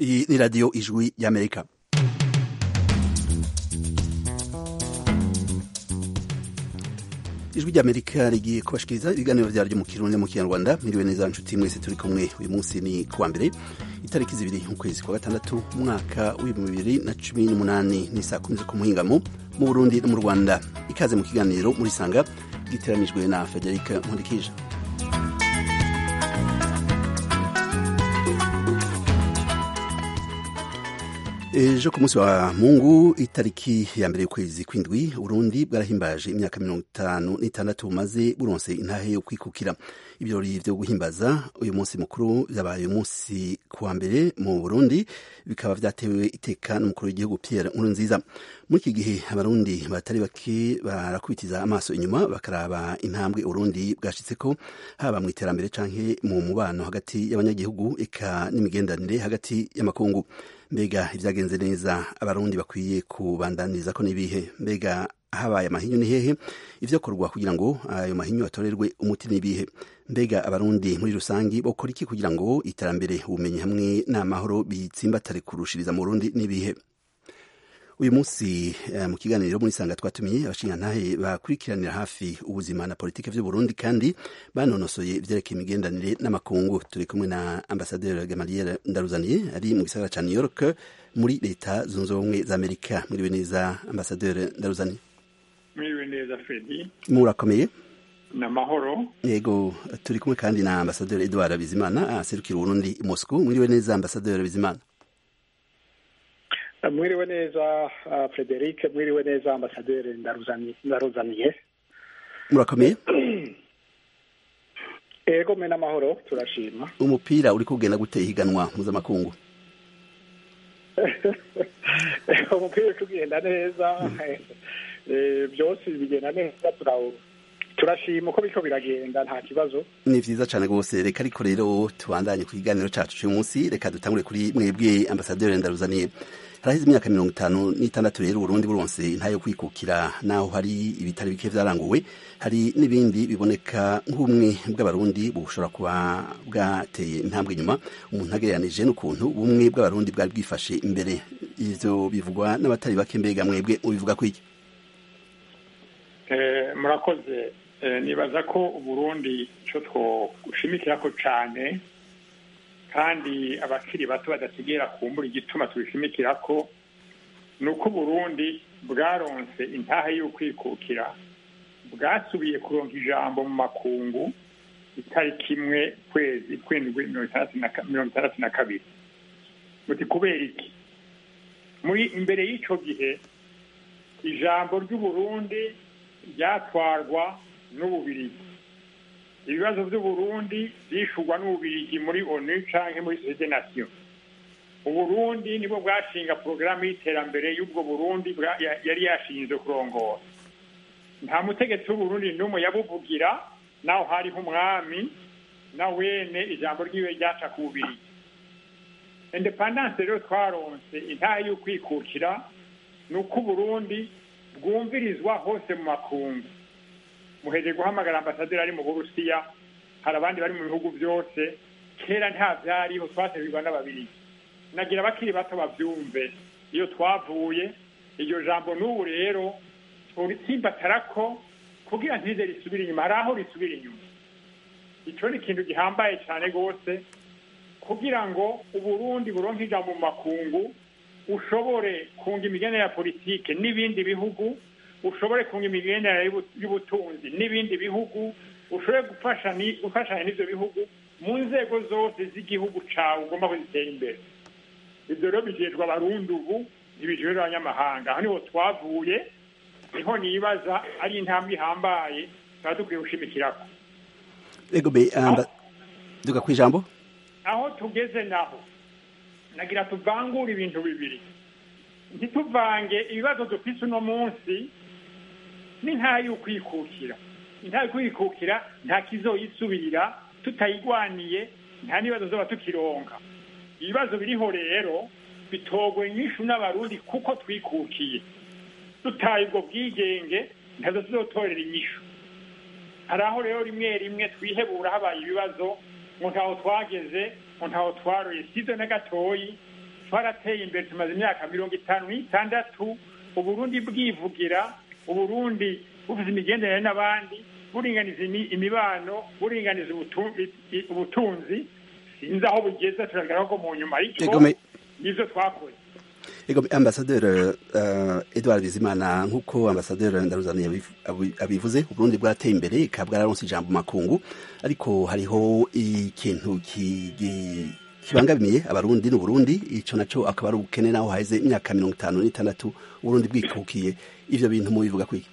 Iyi ni radiyo ijwi y'amerika ijwi ry'amerika rigiye kubashikiriza ibiganiro vyaryo mu kirundi mu kinyarwanda miriwe neza nshuti mwese turi kumwe uyu munsi ni kuwa mbere itariki zibiri ukwezi kwa gatandatu umwaka w'ibihumbi bibiri na cumi n'umunani ni saa kumi zo ku muhingamo mu burundi no mu rwanda ikaze mu kiganiro muri sanga giteranijwe na federika nkundikije ejo ku munsi wa mungu itariki ya mbere y'ukwezi kw'indwi urundi bwarahimbaje imyaka mirongo itanu n'itandatu bumaze buronse intahe yo kwikukira ibirori vyo guhimbaza uyu munsi mukuru vyabaye uyu munsi kuwa mbere mu burundi bikaba vyatewe iteka n'umukuru w'igihugu pierre nkurunziza muri iki gihe abarundi batari bake barakubitiza amaso inyuma bakaraba intambwe urundi bwashitseko haba mu iterambere canke mu mubano hagati y'abanyagihugu eka n'imigenderanire hagati y'amakungu mbega ivyagenze neza abarundi bakwiye kubandaniriza ko n'ibihe mbega habaye amahinyu ni hehe ivyakorwa kugira ngo ayo mahinyu atorerwe umuti n'ibihe mbega abarundi muri rusangi bokora iki kugira ngo iterambere ubumenyi hamwe n'amahoro bitsimbatare kurushiriza mu burundi n'ibihe uyu munsi uh, mu kiganiro muri sanga twatumiye abashingantahe bakurikiranira hafi ubuzima na politike vy'uburundi kandi banonosoye ivyerekeye imigendanire n'amakungu turi kumwe na ambasaderi gamaliel ndaruzaniye ari mu gisagara ca new york muri leta zunze ubumwe za amerika mwiriwe neza ambasaderi ndaruzaniye mwiriwe neza fredi murakomeye namahoro yego turi kumwe kandi na ambasaderi edward bizimana aserukira uburundi i moscow mwiriwe neza ambasaderi bizimana mwiriwe neza frederic mwiriwe neza ambasaderi ndaruzaniye murakomeye ego mwe n'amahoro turashima umupira uri kugenda gute higanwa mpuzamakungu umupira uri kugenda neza byose bigenda neza turashima uko biriko biragenda nta kibazo ni vyiza cane rwose reka ariko rero tubandanye ku kiganiro cacu c'uyu munsi reka dutangure kuri mwebwe ambasaderi ndaruzaniye haraheze imyaka mirongo itanu n'itandatu rero uburundi buronse intayo kwikukira naho hari ibitari bike vyaranguwe hari n'ibindi biboneka nk'ubumwe bw'abarundi bushobora kuba bwateye intambwe inyuma umuntu agereranije n'ukuntu ubumwe bw'abarundi bwari bwifashe imbere ivyo bivugwa n'abatari bake mbega mwebwe mubivuga kwiki murakoze nibaza ko uburundi ico twoshimikirako cane kandi abakiri bato badategera kumbura igituma tubishimikira ko ni uko uburundi bwaronse intahe y'ukwikukira bwasubiye kuronka ijambo mu makungu itariki imwe kwezi kwindwi mirongo itandatu na kabiri muti kubera iki muri imbere y'ico gihe ijambo ry'uburundi ryatwarwa n'ububirigi ibibazo by'uburundi byishurwa n'ububirigi muri onu canke muri sosiyete nasiyo uburundi nibwo bwashinga porogaramu y'iterambere y'ubwo burundi yari yashinzwe kurongora nta mutegetsi w'uburundi n'umwe yabuvugira naho hariho umwami na wene ijambo ryiwe ryaca ku bubirigi independance rero twaronse intahe y'ukwikukira ni uko uburundi bwumvirizwa hose mu makungu muheje guhamagara ambasaderi ari mu burusiya hari abandi bari mu bihugu byose kera nta vyariho twaserwirwa n'ababirigi nagira abakiri bato bavyumve iyo twavuye iryo jambo n'ubu rero turitsimbatarako kugira ntize risubira inyuma hari aho risubira inyuma ico ni ikintu gihambaye cane rwose kugira ngo uburundi buronke ijambo mu makungu ushobore kunga imigenere ya politike n'ibindi bihugu ushobore kunga imigenderanire y'ubutunzi n'ibindi bihugu ushobore gufashanya n'ivyo bihugu mu nzego zose z'igihugu cawe ugomba kuzitera imbere ivyo rero bijejwe abarundi ubu ntibijejwe abanyamahanga aho niho twavuye niho nibaza ari intambwe ihambaye tuba dukwiye gushimikirako ego be duga kw'ijambo aho tugeze naho nagira tuvangure ibintu bibiri ntituvange ibibazo dufise uno munsi n'intayo y'ukwikukira intayo y'ukwikukira nta kizoyisubirira tutayigwaniye nta n'ibibazo zoba tukironka ibibazo biriho rero bitogwe nyinshi n'abarundi kuko twikukiye dutaye ubwo bwigenge ntazo tuzotorera inyishu hari aho rero rimwe rimwe twihebura habaye ibibazo ngo ntaho twageze ngo ntaho twaroye sizo na gatoyi twarateye imbere tumaze imyaka mirongo itanu n'itandatu uburundi bwivugira uburundi bufite imigenderanire n'abandi buringaniza imibano buringaniza ubutunzi sinzi aho bugeze turagaragara ko mu nyuma ariko nivyo twakoze ego ambasaderi uh, edward bizimana nk'uko ambasaderi ndaruzaniye abivuze uburundi bwarateye imbere ikaba bwararonse ijambo makungu ariko hariho ikintu kibangamiye abarundi n'uburundi ico naco akaba ari ubukene naho haheze imyaka mirongo itanu n'itandatu uburundi bwikukiye ivyo bintu mubivuga kwiki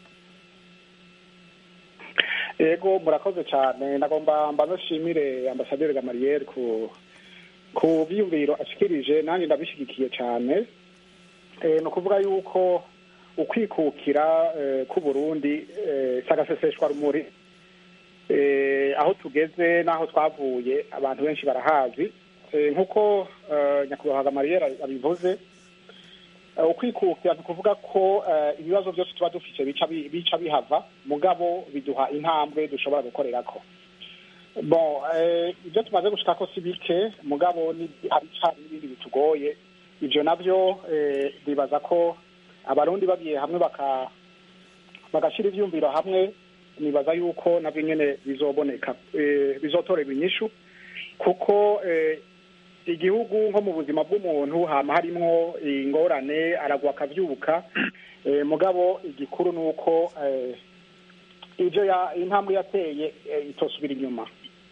ego murakoze cyane nagomba mba nshimire ambasaderi gamariyeri ku ku byiyumviro ashikirije nanjye ndabishyigikiye cyane ni ukuvuga yuko ukwikukira k'uburundi si agaseseshwa rumuri aho tugeze n'aho twavuye abantu benshi barahazi nk'uko nyakubahwa gamariyeri abivuze ukwikukira ni ukuvuga ko ibibazo byose tuba dufite bica bihava mugabo biduha intambwe dushobora gukorera ko bon ibyo tumaze gushika ko si bike mugabo hari n'ibindi bitugoye ibyo nabyo bibaza ko abarundi bagiye hamwe bagashyira ibyumviro hamwe nibaza yuko nabyo nyine bizoboneka bizotorerwa inyishu kuko igihugu nko mu buzima bw'umuntu hama harimwo ingorane aragwa akabyuka mugabo igikuru ni uko ibyo intambwe yateye itosubira inyuma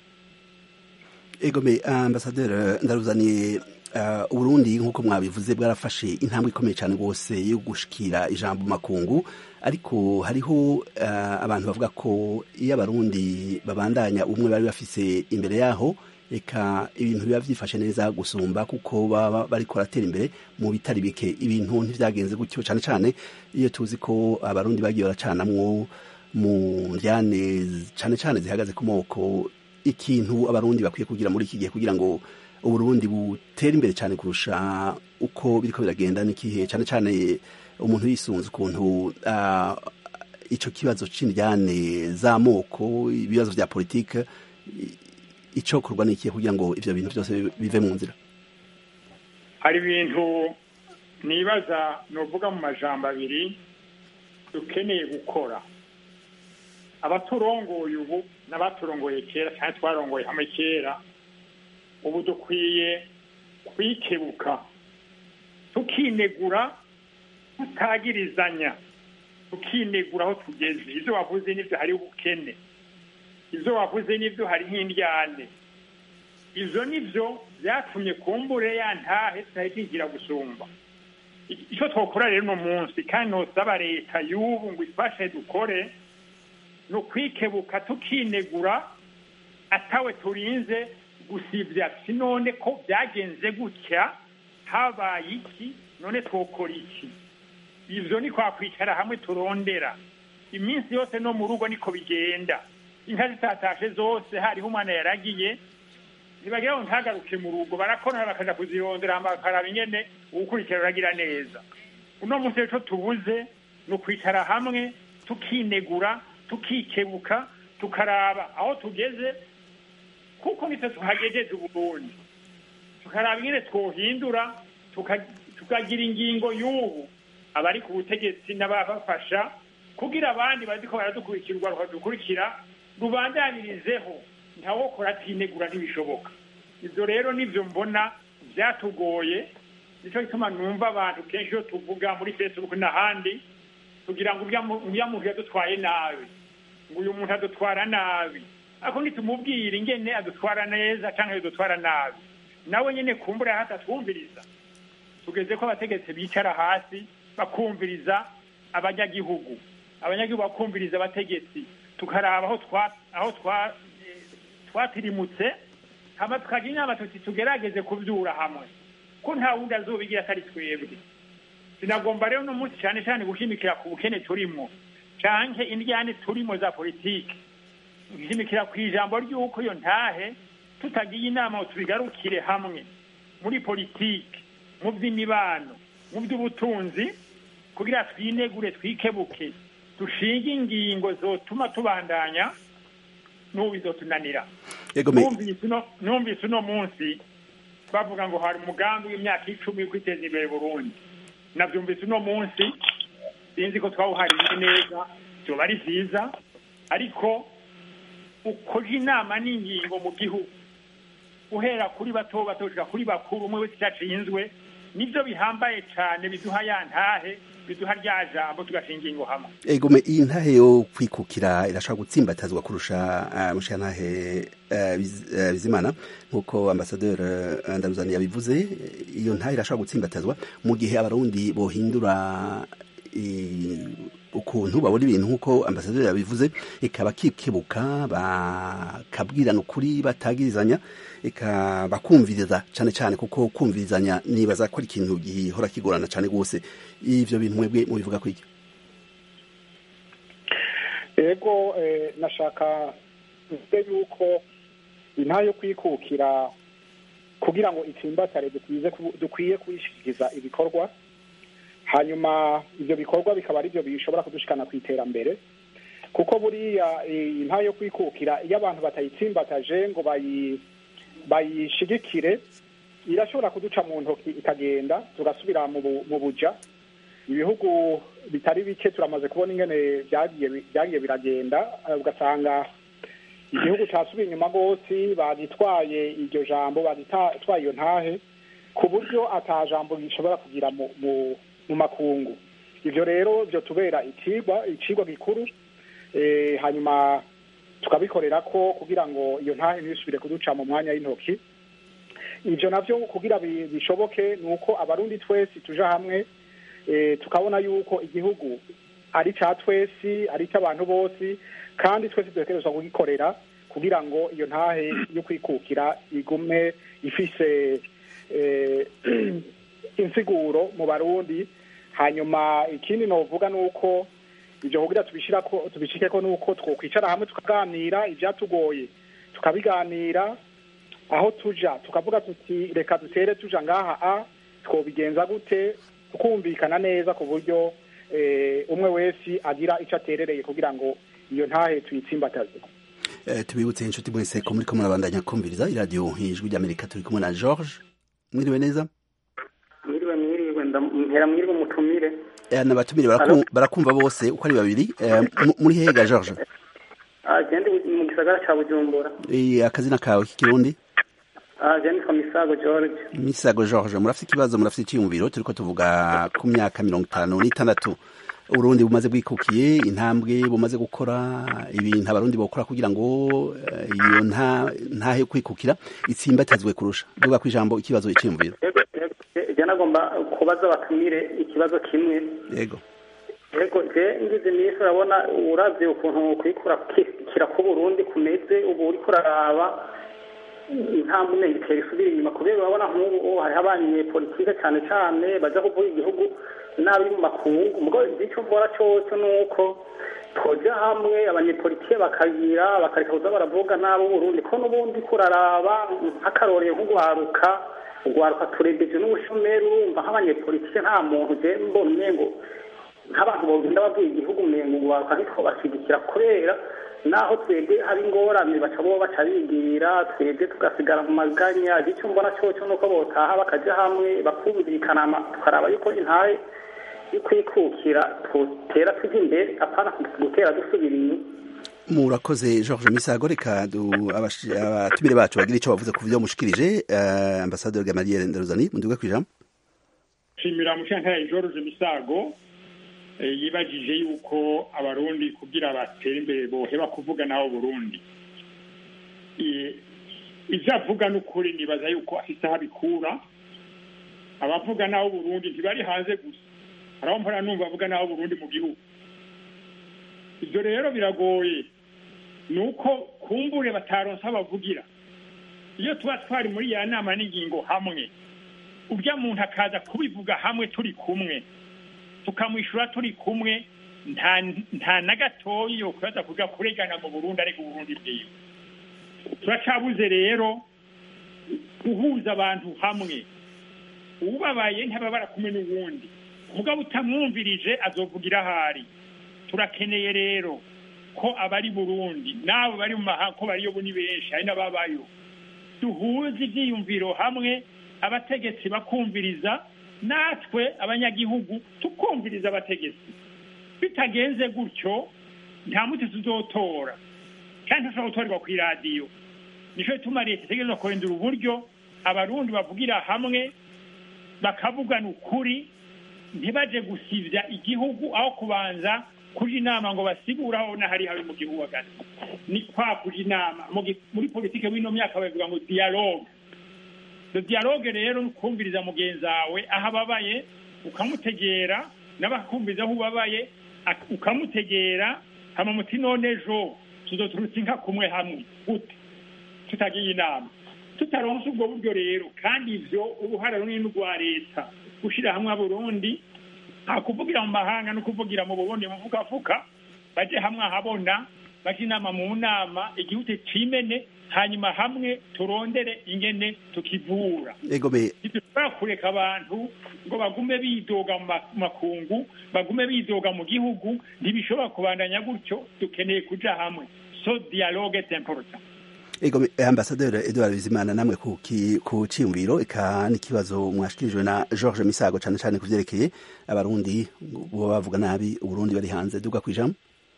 egome ambasaderi ndaruzaniye uburundi nk'uko mwabivuze bwarafashe intambwe ikomeye cyane rwose yo gushikira ijambo makungu ariko hariho abantu bavuga ko iyo abarundi babandanya ubumwe bari bafise imbere yaho reka ibintu biba byifashe neza gusumba kuko baba bariko baratera imbere mu bitari bike ibintu ntibyagenze gutyo cyane cyane iyo tuzi ko abarundi bagiye baracanamwo mu njyane cyane cyane zihagaze ku moko ikintu abarundi bakwiye kugira muri iki gihe kugira ngo uburundi butere imbere cyane kurusha uko biriko biragenda n'ikihe cyane cyane umuntu yisunze ukuntu ico kibazo c'indyane z'amoko ibibazo vya politike icokorwa n'ikihe kugira ngo ivyo bintu byose bive mu nzira hari ibintu nibaza novuga mu majambo abiri dukeneye gukora abaturongoye ubu n'abaturongoye kera cyane twarongoye hamwe kera ubu dukwiye kwikebuka tukinegura tutagirizanya tukinegura aho tugeze ibyo wavuze n'ibyo hari ubukene ibyo wavuze n'ibyo hari nk'indyane ibyo nibyo byatumye kumbure ya ntahe tutari tugira gusumba icyo twakora rero uno munsi kandi ntusaba leta y'ubu ngo ifashe dukore ni ukwikebuka tukinegura atawe turinze gusibya si none ko byagenze gutya habaye iki none twokora iki ibyo ni kwakwicara hamwe turondera iminsi yose no mu rugo niko bigenda inka zitatashe zose hariho umwana yaragiye ntibagira ngo ntagaruke mu rugo barakora bakaja kuzirondera bakaraba ingene uwukurikira uragira neza uno munsi rero tubuze ni ukwicara hamwe tukinegura tukikebuka tukaraba aho tugeze kuko nitwe tuhagejeje uburundi tukaraba ingene twohindura tukagira ingingo y'ubu abari ku butegetsi n'ababafasha kugira abandi bariko baradukurikirwa bakadukurikira rubandanirizeho ntawokora atinegura ntibishoboka ibyo rero nibyo mbona byatugoye nicyo gituma numva abantu kenshi iyo tuvuga muri facebook n'ahandi kugira ngo uriya muntu yadutwaye nabi ngo uyu muntu adutwara nabi ariko nitumubwira ingene adutwara neza cyangwa adutwara nabi nawe nyine kumbura hatatwumviriza tugeze ko abategetsi bicara hasi bakumviriza abanyagihugu abanyagihugu bakumviriza abategetsi tukaraba aho twatirimutse hama tukagira inama tuti tugerageze kubyura hamwe ko nta wundi azobigira atari twebwe sinagomba rero uno munsi cyane cyane gushimikira ku bukene turimo canke indyane turimo za politike gushimikira ku ijambo ry'uko iyo ntahe tutagiye inama ngo tubigarukire hamwe muri politike mu by'imibano mu by'ubutunzi kugira twinegure twikebuke dushinge ingingo zotuma tubandanya n'ubu bizotunanira numvise uno munsi bavuga ngo hari umugambi w'imyaka icumi wo kwiteza imbere Burundi nabyumvise uno munsi sinzi ko twawuhariye neza byoba ari byiza ariko ukoje inama n'ingingo mu gihugu uhera kuri bato bato gushika kuri bakuru umwe wese icyacinzwe nibyo bihambaye cyane biduha ya ntahe biduha rya jambo tugashinga ingingo hamwe egome iyi ntahe yo kwikukira irashobora gutsimbatazwa kurusha uh, mushiya ntahe uh, biz, uh, bizimana nk'uko ambasaderi uh, ndaruzani yabivuze iyo ntahe irashobora gutsimbatazwa mu gihe abarundi bohindura ukuntu babona ibintu nk'uko ambasaderi yabivuze ikaba kikebuka bakabwirana ukuri batagirizanya bakumviriza cyane cyane kuko kumvirizanya nibaza ko ari ikintu gihora kigorana cyane rwose ivyo bintu mwebwe mubivuga kwiki ego nashaka mvuge yuko intahe yo kwikukira kugira ngo itsimbatare dukwiye kuyishyikiza ibikorwa hanyuma ibyo bikorwa bikaba ari byo bishobora kudushikana ku iterambere kuko buriya intahe yo kwikukira iyo abantu batayitsimbataje ngo bayishigikire irashobora kuduca mu ntoki ikagenda tugasubira mu buja ibihugu bitari bike turamaze kubona ingene byagiye biragenda ugasanga igihugu cyasubiye inyuma rwose bagitwaye iryo jambo bagitwaye iyo ntahe ku buryo jambo rishobora kugira mu makungu ibyo rero byo tubera ikigwa ikigwa gikuru hanyuma tukabikorera ko kugira ngo iyo ntahe ntibisubire kuduca mu mwanya w'intoki ibyo nabyo kugira bishoboke ni uko abarundi twese tuja hamwe tukabona yuko igihugu ari cya twese ari icy'abantu bose kandi twese dutekerezwa kugikorera kugira ngo iyo ntahe yo kwikukira igume ifise insiguro mu barundi hanyuma ikindi novuga ni uko ibyo kugira tubishyira ko tubishike ko nuko twokwicara hamwe tukaganira ibyatugoye tukabiganira aho tuja tukavuga tuti reka dutere tuja ngaha a twobigenza gute tukumvikana neza ku buryo umwe wese agira icyo aterereye kugira ngo iyo ntahe tuyitsimbataze tubibutse inshuti mwese ko muri ko murabandanya kumviriza iradiyo ijwi ry'amerika turi kumwe na george mwiriwe neza mwiriwe mwiriwe mpera mwiriwe mutumire n'abatumire barakumva bose uko ari babiri muri hega george agende mu gisagara cya bujumbura akazina kawe k'ikirundi nitwa misago george misago george murafite ikibazo murafite icyiyumviro turi ko tuvuga ku myaka mirongo itanu n'itandatu uburundi bumaze bwikukiye intambwe bumaze gukora ibintu abarundi bakora kugira ngo iyo ntahe kwikukira itsimbatazwe kurusha duga ku ijambo ikibazo icyiyumviro je nagomba kubaza abatumire ikibazo kimwe yego yego je ngize iminsi urabona uravye ukuntu kwikura kira k'uburundi kumeze ubu uriko uraraba intambwe umenga itera isubira inyuma kubera urabona nk'ubu hariho abanyepolitike cyane cyane baja kuvuga igihugu nabi mu makungu mugo icyo mbona cyose ni uko twoja hamwe abanyepolitike bakagira bakareka kuza baravuga nabo Burundi ko n'ubundi kuraraba nk'akarorero nk'ugwaruka ugwaruka turebeje n'ubushomeri urumva nk'abanyepolitike nta muntu je mbona umengo nk'abantu bogenda bavuye igihugu umengo ugwaruka ntitwo bashyigikira kubera naho twebwe hari ingorane baca bo baca bigira twebwe tugasigara mu maganya icyo mbona cyoco nuko botaha bakaja hamwe bakumvikana tukaraba yuko intahe kwikukira tutera tujya imbere apana gutera dusubira inyuma murakoze george misago reka abatumire bacu bagira icyo bavuze ku byo mushikirije ambasaderi gamaliere ndaruzani munduga ku ijambo nshimira mushankaya george misago yibajije yuko abarundi kugira batere imbere boheba kuvuga nabo burundi ibyo avuga n'ukuri nibaza yuko afite aho abikura abavuga nabo burundi ntibari hanze gusa hari aho mpora numva avuga naho Burundi mu gihugu ibyo rero biragoye ni uko kumbure bataronsa bavugira iyo tuba twari muri ya nama n'ingingo hamwe ujya muntu akaza kubivuga hamwe turi kumwe tukamwishyura turi kumwe nta na gatoya yo kubaza kujya kuregana mu burundi ariko uburundi bwiwe turacabuze rero guhuza abantu hamwe ubabaye ntababara kumwe n'uwundi mugabo utamwumvirije azovugira ahari turakeneye rero ko abari burundi n'abo bari mu mahanga ko bariyo ni benshi hari n'ababayo duhuze ibyiyumviro hamwe abategetsi bakumviriza natwe abanyagihugu tukumviriza abategetsi bitagenze gutyo nta muti tuzotora kandi tushobora gutorerwa ku iradiyo nicyo gituma leta itegereza kurindira uburyo abarundi bavugira hamwe bakavugana ukuri ntibaje gusivya igihugu aho kubanza kuja inama ngo basigure aho nahari habi mu gihugu hagati ni kwa kuja inama muri politike w'ino myaka bavuga ngo dialogue iyo dialogue rero ni ukumviriza mugenzi wawe aho ababaye ukamutegera n'abakumviriza aho ubabaye ukamutegera hama muti none ejo tuzoturutse inka kumwe hamwe gute tutagiye inama tutaronse ubwo buryo rero kandi ivyo uruhara runini rwa leta gushira hamwe aburundi nta kuvugira mu mahanga no kuvugira mu burundi muvugavuga baje hamwe ahabona baje inama mu nama igihugu cimene hanyuma hamwe turondere ingene tukivura ntidushobora kureka abantu ngo bagume bidoga mu makungu bagume bidoga mu gihugu ntibishobora kubandanya gutyo dukeneye kuja hamwe so dialogue est important ego ambasaderi edouard bizimana namwe ku ciyumviro eka n'ikibazo mwashikirijwe na george misago cyane cyane ku vyerekeye abarundi boba bavuga nabi uburundi bari hanze duga kwijambo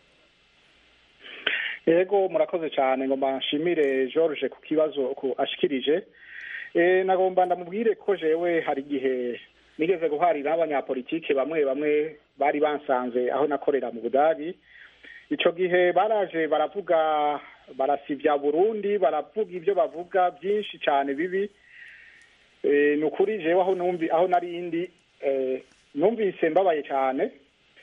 ego murakoze cyane ngomba nshimire george ku kibazo ashikirije nagomba ndamubwire ko jewe hari igihe nigeze guharira abanyapolitike bamwe bamwe bari bansanze aho nakorera mu budagi ico gihe baraje baravuga barasivya burundi baravuga ibyo bavuga byinshi cyane bibi ni ukuri jewe aho numvi aho narindi numvise mbabaye cyane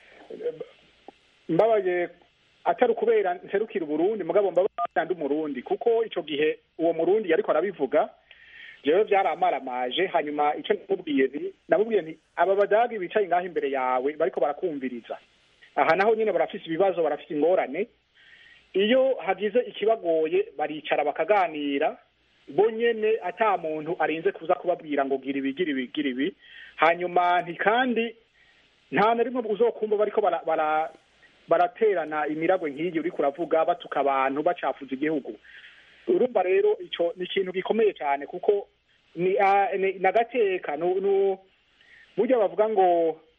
mbabaye atari ukubera nserukira uburundi mugabo mbabaye ndi umurundi kuko ico gihe uwo murundi yariko arabivuga jewe byaramaramaje hanyuma ico namubwiye nti namubwiye nti aba badagi bicaye ngaho imbere yawe bariko barakumviriza aha naho nyine barafise ibibazo barafise ingorane iyo hagize ikibagoye baricara bakaganira bo nyene ata muntu arinze kuza kubabwira ngo gira ibi gira ibi gira ibi hanyuma nti kandi nta na rimwe uzokumva bariko bara, bara baraterana imiragwe nk'iyi uriko uravuga batuka abantu bacafuza igihugu urumva rero ico ni ikintu gikomeye cyane kuko ni nagateka burya bavuga ngo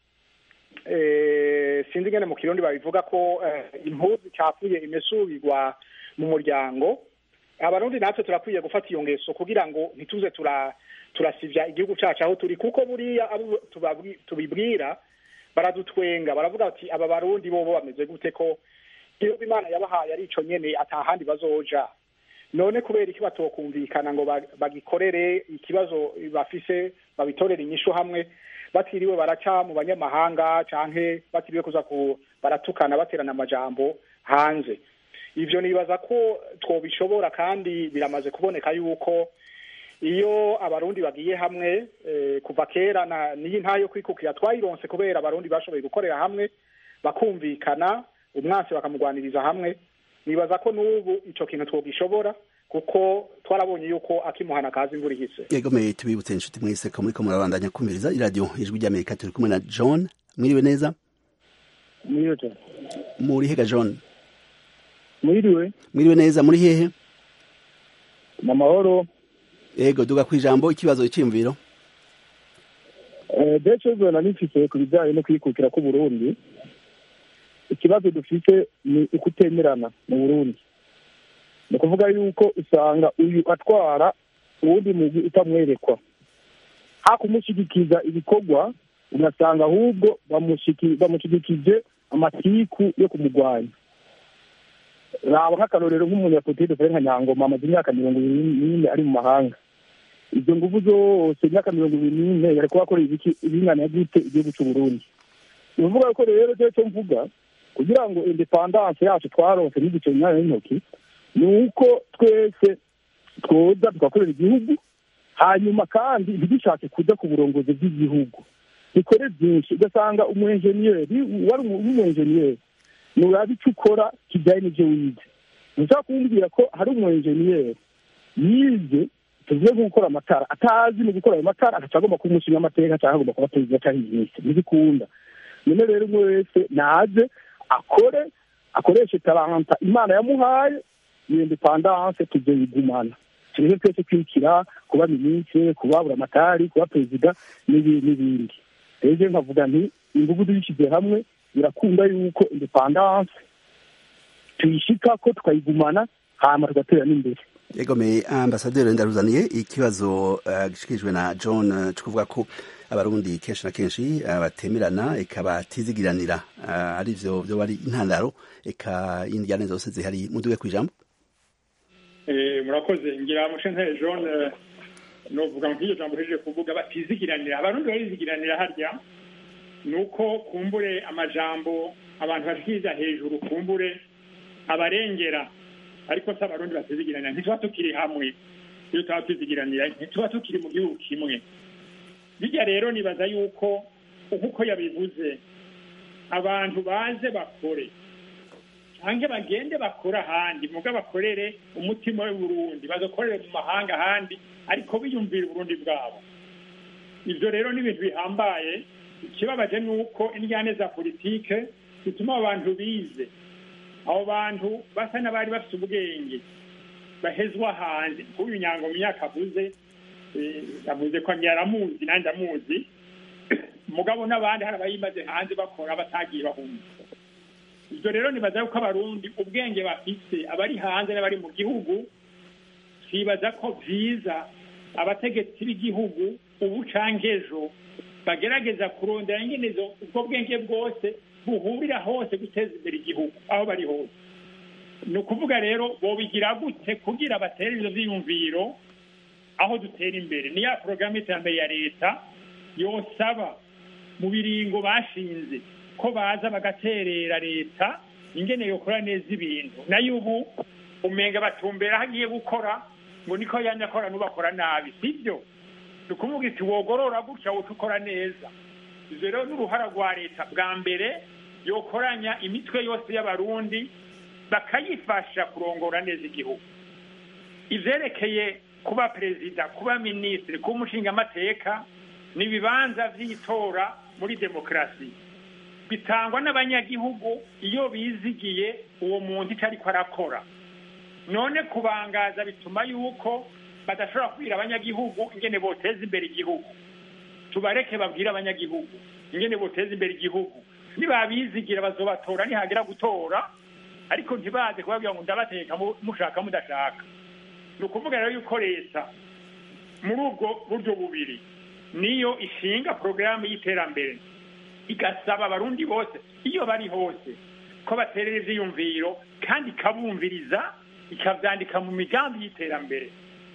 sinzi ingene mu kirundi babivuga ko impuzu icapfuye imesubirwa mu muryango abarundi natwe turakwiye gufata iyo ngeso kugira ngo ntituze turasivya igihugu cacu aho turi kuko buriya abo tubibwira baradutwenga baravuga bati aba barundi bobo bameze gute ko igihugu imana yabahaye ari ico nyene atahandi bazoja none kubera iki batokumvikana ngo bagikorere ikibazo bafise babitorere inyishu hamwe batiriwe baraca mu banyamahanga canke batiriwe kuza ku baratukana baterana amajambo hanze ivyo nibaza ko twobishobora kandi biramaze kuboneka yuko iyo abarundi bagiye hamwe kuva kera n'iyi ntayo kwikukira twayironse kubera abarundi bashoboye gukorera hamwe bakumvikana umwansi bakamugwaniriza hamwe nibaza ko n'ubu ico kintu twogishobora kuko twarabonye yuko akimuhana kazi imvura ihise yego me tubibutse inshuti mwese ko muriko murabandanya kumviriza iradiyo ijwi ry'amerika turi kumwe na john mwiriwe neza mwiriwe muri hega john mwiriwe mwiriwe neza muri hehe mu mahoro yego duga ku ijambo ikibazo cyiyumviro deco zona nifise ku bijyanye no kwikukira k'uburundi ikibazo dufite ni ukutemerana mu burundi ni ukuvuga yuko usanga uyu atwara uwundi mugwi utamwerekwa hakumushyigikiza ibikorwa ugasanga ahubwo bamushyigikije amatiku yo kumurwanya raba nk'akarorero nk'umunyapolitike dufite nka nyangoma amaze imyaka mirongo ibiri n'ine ari mu mahanga izo nguvu zose imyaka mirongo ibiri n'ine yari kuba akorera ibiki ibingana gute igihugu cy'u Burundi ni ukuvuga ko rero cyo cyo mvuga kugira ngo independance yacu twaronse n'igice nyanya y'intoki ni uko twese twoza tugakorera igihugu hanyuma kandi ntidushatse kuja ku burongozi bw'igihugu dukore byinshi ugasanga umuenjeniyeri wari umuenjeniyeri nurabe icyo ukora kijyanye n'ibyo wize ntushobora kumbwira ko hari umuenjeniyeri yize tuvuge nko gukora amatara atazi mu gukora ayo matara agaca agomba kuba umushinga amateka cyangwa agomba kuba perezida cyangwa minisitiri ntibikunda none rero umwe wese naze akore akoreshe talanta imana yamuhaye iyo independance tuzoyigumana turebe twese kwikira kuba minisitiri kuba buramatari kuba perezida n'ibindi rero nkavuga nti ingufu zishyize hamwe birakunda yuko indepandanse tuyishika ko tukayigumana hama tugatera n'imbere yegomeye ambasaderi ndaruzaniye ikibazo gishikirijwe na john cyo kuvuga ko abarundi kenshi na kenshi batemerana eka batizigiranira ari byo byo bari intandaro eka indyane zose zihari muduwe ku ijambo murakoze ngira mushentere john novuga nk'iryo jambo hejeje kuvuga batizigiranira abarundi barizigiranira harya ni uko kumbure amajambo abantu bashikiriza hejuru kumbure abarengera ariko si abarundi batizigiranira ntituba tukiri hamwe iyo tuba tuzigiranira ntituba tukiri mu gihugu kimwe bijya rero nibaza yuko nk'uko yabivuze abantu baze bakore cyangwa bagende bakore ahandi muga bakorere umutima w'uburundi bazakorere mu mahanga ahandi ariko biyumvira uburundi bwabo ibyo rero ni ibintu bihambaye ikibabaje ni uko indyane za politike zituma abantu bize abo bantu basa n'abari bafite ubwenge bahezwa hanze kuba inyango mu myaka avuze avuze ko yaramuzi nanjye ndamuzi mugabo n'abandi hari abayimaze hanze bakora batagiye bahunga ibyo rero nibaza yuko abarundi ubwenge bafite abari hanze n'abari mu gihugu twibaza ko byiza abategetsi b'igihugu ubu canke ejo bagerageza kurondera ingene ubwo bwenge bwose buhurira hose guteza imbere igihugu aho bari hose ni ukuvuga rero bobigira gute kugira batere ivyo vyiyumviro aho dutera imbere ni ya porogaramu y'iterambere ya leta yosaba mu biringo bashinze ko baza bagaterera leta ingene yokora neza ibintu nayo ubu umenga batumbera aho agiye gukora ngo niko yanya akora n'ubakora nabi sibyo ni ukuvuga iti wogorora gutya woca ukora neza ivyo rero n'uruhara rwa leta bwa mbere yokoranya imitwe yose y'abarundi bakayifasha kurongora neza igihugu ivyerekeye kuba perezida kuba minisitiri kuba umushingamateka ni ibibanza vy'itora muri demokarasi bitangwa n'abanyagihugu iyo bizigiye uwo muntu icyo ariko arakora none kubangaza bituma yuko badashobora kubwira abanyagihugu ingene boteza imbere igihugu tubareke babwire abanyagihugu ingene boteza imbere igihugu nibabizigira bazobatora nihagera gutora ariko ntibaze kubabwira ngo ndabateka mushaka mudashaka ni ukuvuga rero yuko leta muri ubwo buryo bubiri niyo ishinga porogaramu y'iterambere igasaba abarundi bose iyo bari hose ko baterera ivyiyumviro kandi ikabumviriza ikavyandika mu migambi y'iterambere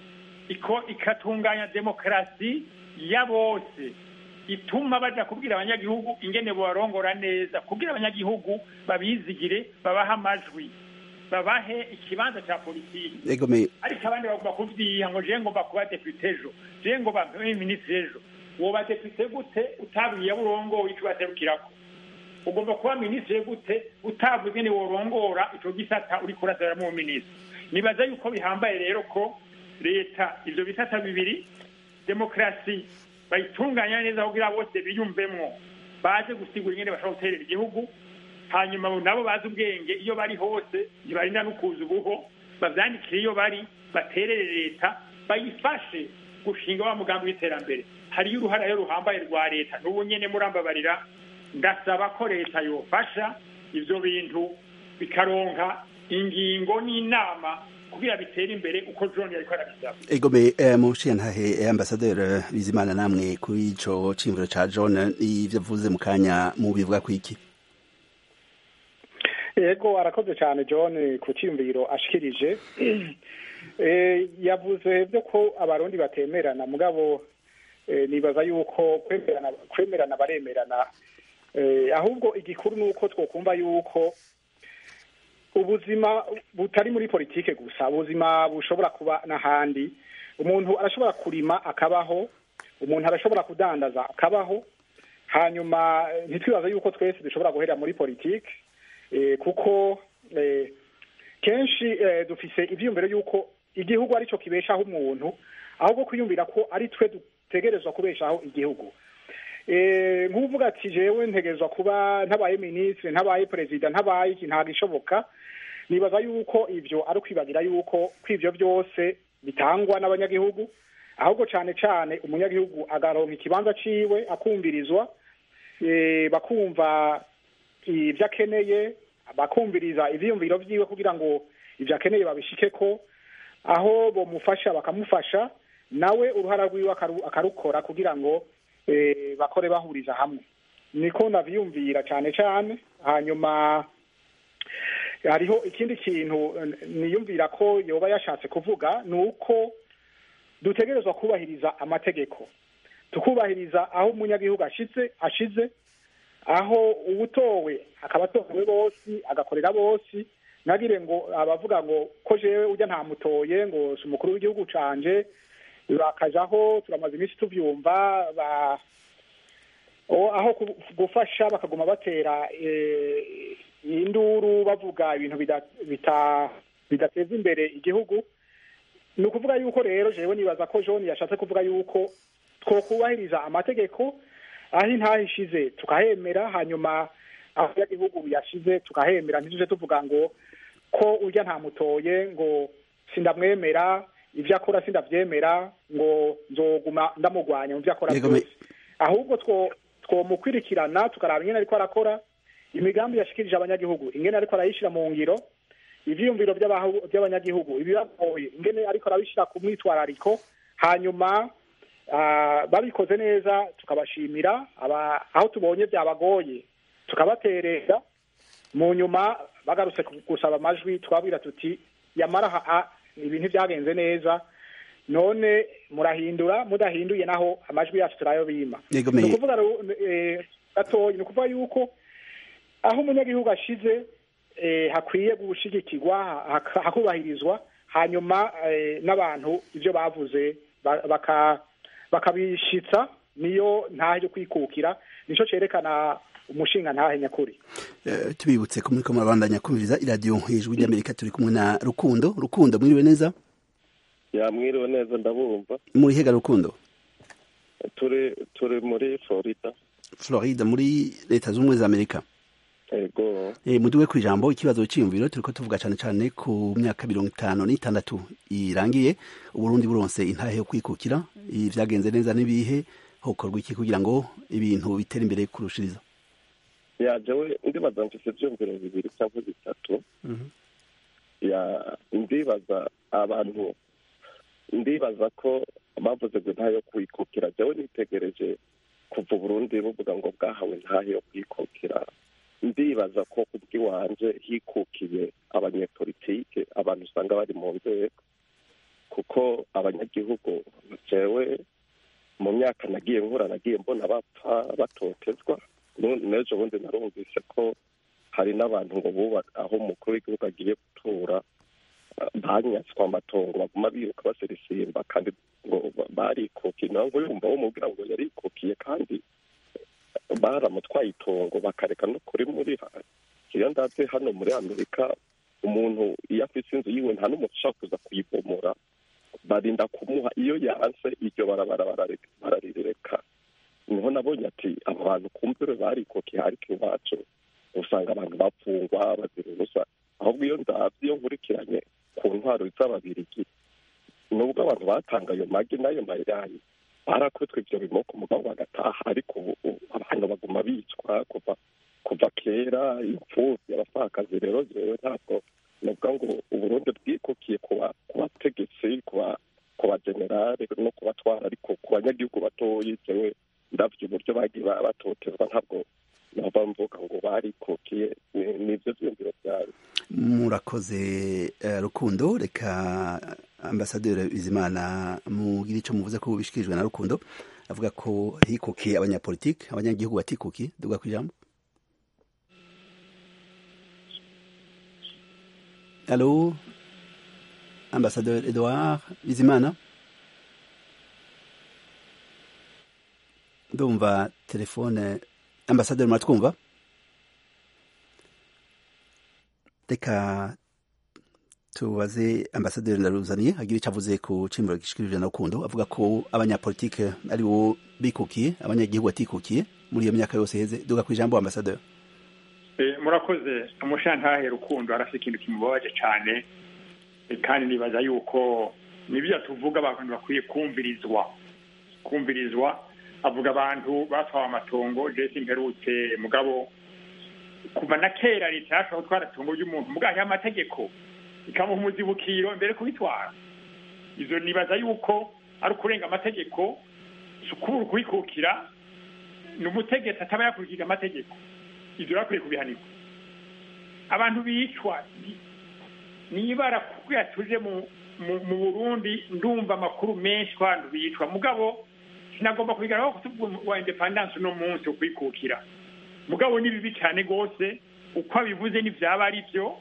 ikatunganya demokarasi ya bose ituma baja kubwira abanyagihugu ingene bobarongora neza kugira abanyagihugu babizigire babahe amajwi babahe ikibanza ca politiki ariko abandi bagomba kuvyiha ngo je ngomba kuba depute ejo je ngomba mbe minisitiri ejo woba depute gute utabwiye abo urongoye ico baserukirako ugomba kuba minisitiri gute utavuze ingene worongora ico gisata uriko urasabiramwo minisitiri nibaza yuko bihambaye rero ko leta ivyo bisata bibiri demokarasi bayitunganya neza kugira bose biyumvemwo baze gusigura ingene bashobora guterera igihugu hanyuma nabo bazi ubwenge iyo bari hose ntibarinda no kuza ubuho bavyandikire iyo bari baterere leta bayifashe gushinga wa mugambi w'iterambere hariyo uruhara rero ruhambaye rwa leta n'ubu nyene murambabarira ndasaba ko leta yofasha ivyo bintu bikaronka ingingo n'inama kugira bitere imbere uko John yariko arabisaba egome eh, mushiyantahe eh, ambasaderi bizimana namwe kuri ico cimviro ca John ivyo avuze mu kanya mu bivuga kwiki yego arakoze cyane john ku cyiyumviro ashikirije yavuze byo ko abarundi batemerana mugabo nibaza yuko kwemerana baremerana ahubwo igikuru ni uko twokumva yuko ubuzima butari muri politike gusa ubuzima bushobora kuba n'ahandi umuntu arashobora kurima akabaho umuntu arashobora kudandaza akabaho hanyuma ntitwibaze yuko twese dushobora guhera muri politike kuko kenshi dufise ibyiyumviro y'uko igihugu aricyo kibeshaho umuntu ahubwo kwiyumvira ko ari twe dutegerezwa kubeshaho igihugu nk'uvuga ati jewe ntegerezwa kuba ntabaye minisitiri ntabaye perezida ntabaye iki ntabwo ishoboka nibaza yuko ibyo ari ukwibagira yuko ko ibyo byose bitangwa n'abanyagihugu ahubwo cyane cyane umunyagihugu agaronka ikibanza ciwe akumvirizwa bakumva ibyo akeneye bakumviriza ibyiyumviro byiwe kugira ngo ibyo akeneye babishike ko aho bamufasha bakamufasha nawe uruhara rwiwe akarukora kugira ngo bakore bahuriza hamwe niko nabyiyumvira cyane cyane hanyuma hariho ikindi kintu niyumvira ko yoba yashatse kuvuga ni uko dutegerezwa kubahiriza amategeko tukubahiriza aho umunyagihugu ashize ashize aho uwutowe akaba atowe bose agakorera bose ntagire ngo abavuga ngo ko jewe ujya ntamutoye ngo si umukuru w'igihugu canje bakajaho turamaze iminsi tubyumva aho gufasha bakaguma batera induru bavuga ibintu bidateza imbere igihugu ni ukuvuga yuko rero jewe nibaza ko john yashatse kuvuga yuko twokubahiriza amategeko aho intaha ishize tukahemera hanyuma aho igihugu yashize tukahemera ntituje tuvuga ngo ko urya ntamutoye ngo sindamwemera ibyo akora sindabyemera ngo nzoguma ndamugwanya mu byo akora byose ahubwo twomukwirikirana tukaraba ingene ariko arakora imigambi yashikirije abanyagihugu ingene ariko arayishyira mu ngiro ivyiyumviro by'abanyagihugu ibibagoye ingene ariko arabishyira ku mwitwarariko hanyuma babikoze neza tukabashimira aho tubonye byabagoye tukabaterera mu nyuma bagarutse gusaba amajwi twabwira tuti yamara ibintu byagenze neza none murahindura mudahinduye naho amajwi yacu turayo bima ni ukuvuga gatoya ni ukuvuga yuko aho umunyagihugu ashize hakwiye gushigikirwa hakubahirizwa hanyuma n'abantu ibyo bavuze bakabishitsa niyo ntahe yo kwikukira nicyo cyerekana umushinga ntahe nyakuri tubibutse ko muri ko murabandanya kumviriza iradiyo hejuru ry'amerika turi kumwe na rukundo rukundo mwiriwe neza yamwiriwe neza ndabumva muri hega rukundo turi turi muri florida florida muri leta z'ubumwe za amerika yego muduwe ku ijambo ikibazo cyiyumviro turiko tuvuga cyane cyane ku myaka mirongo itanu n'itandatu irangiye uburundi buronse intahe yo kwikukira vyagenze neza n'ibihe hokorwa iki kugira ngo ibintu bitere imbere kurushiriza ya jewe ndibaza mfise ivyumviro bibiri cyangwa bitatu ya ndibaza abantu ndibaza ko bavuze ngo intahe yo kwikukira jewe nitegereje kuva uburundi buvuga ngo bwahawe intahe yo kwikukira ndibaza ko kubw'iwanje hikukiye abanyepolitike abantu usanga bari mu nzego kuko abanyagihugu jewe mu myaka nagiye nkura nagiye mbona bapfa batotezwa n'ejo bundi narumvise ko hari n'abantu ngo buba aho umukuru w'igihugu agiye gutura banyatswe amatongo baguma biruka basirisimba kandi ngo barikukiye nawe ngo yumva wumubwira ngo yarikukiye kandi baramutwaye itongo bakareka no kuri muri iyo ndabye hano muri amerika umuntu iyo afite inzu yiwe nta n'umuntu ushaka kuza kuyibomora barinda kumuha iyo yanse iryo barabara bararireka niho nabonye ati abo bantu kumvire barikokiye ariko iwacu usanga abantu bapfungwa bazira ubusa ahubwo iyo ndabye iyo nkurikiranye ku ntwaro z'ababirigi nubwo abantu batanga ayo magi n'ayo mayayi barakutwe ibyo bimoko mugabo bagataha ariko ubu abantu baguma bicwa kuva kuva kera imfubyi abapfakazi rero jewe ntabwo nuvuga ngo uburundi bwikukiye ku bategetsi ku bagenerale no kubatwara ariko ku banyagihugu batoyi jewe ndavye uburyo bagiye batotezwa ntabwo nova mvuga ngo barikukiye nivyo vyumviro vyawe murakoze rukundo reka ambasaderi bizimana mugire icyo muvuze ko bishikirijwe na rukundo avuga ko hikukiye abanyapolitike abanyagihugu batikukiye duga ku ijambo alo ambasaderi edouard bizimana ndumva telefone ambasaderi muratwumva reka tubaze ambasaderi ndaruzaniye agira icyo avuze ku cimburo gishikirije na rukundo avuga ko abanyapolitike ari bo bikukiye abanyagihugu batikukiye muri iyo myaka yose heze duga ku ijambo ambasaderi murakoze umushantahe rukundo arafite ikintu kimubabaje cyane kandi nibaza yuko nibyo tuvuga abantu bakwiye kumvirizwa kumvirizwa avuga abantu batwawe amatongo jesi mperutse mugabo kuva na kera leta yashobora gutwara itongo ry'umuntu mugabo hariho amategeko ikamuha umuzibukiro mbere kubitwara izo nibaza yuko ari ukurenga amategeko si ukubura ukubikukira ni umutegetsi ataba yakurikije amategeko ibyo bakwiye kubihanirwa abantu bicwa nibara kubwira tuje mu mu burundi ndumva amakuru menshi ko abantu bicwa mugabo sinagomba kubigaragaho kutuvuga wa independance uno munsi ukwikukira mugabo ni bibi cyane rwose uko abivuze n'ibyaba ari byo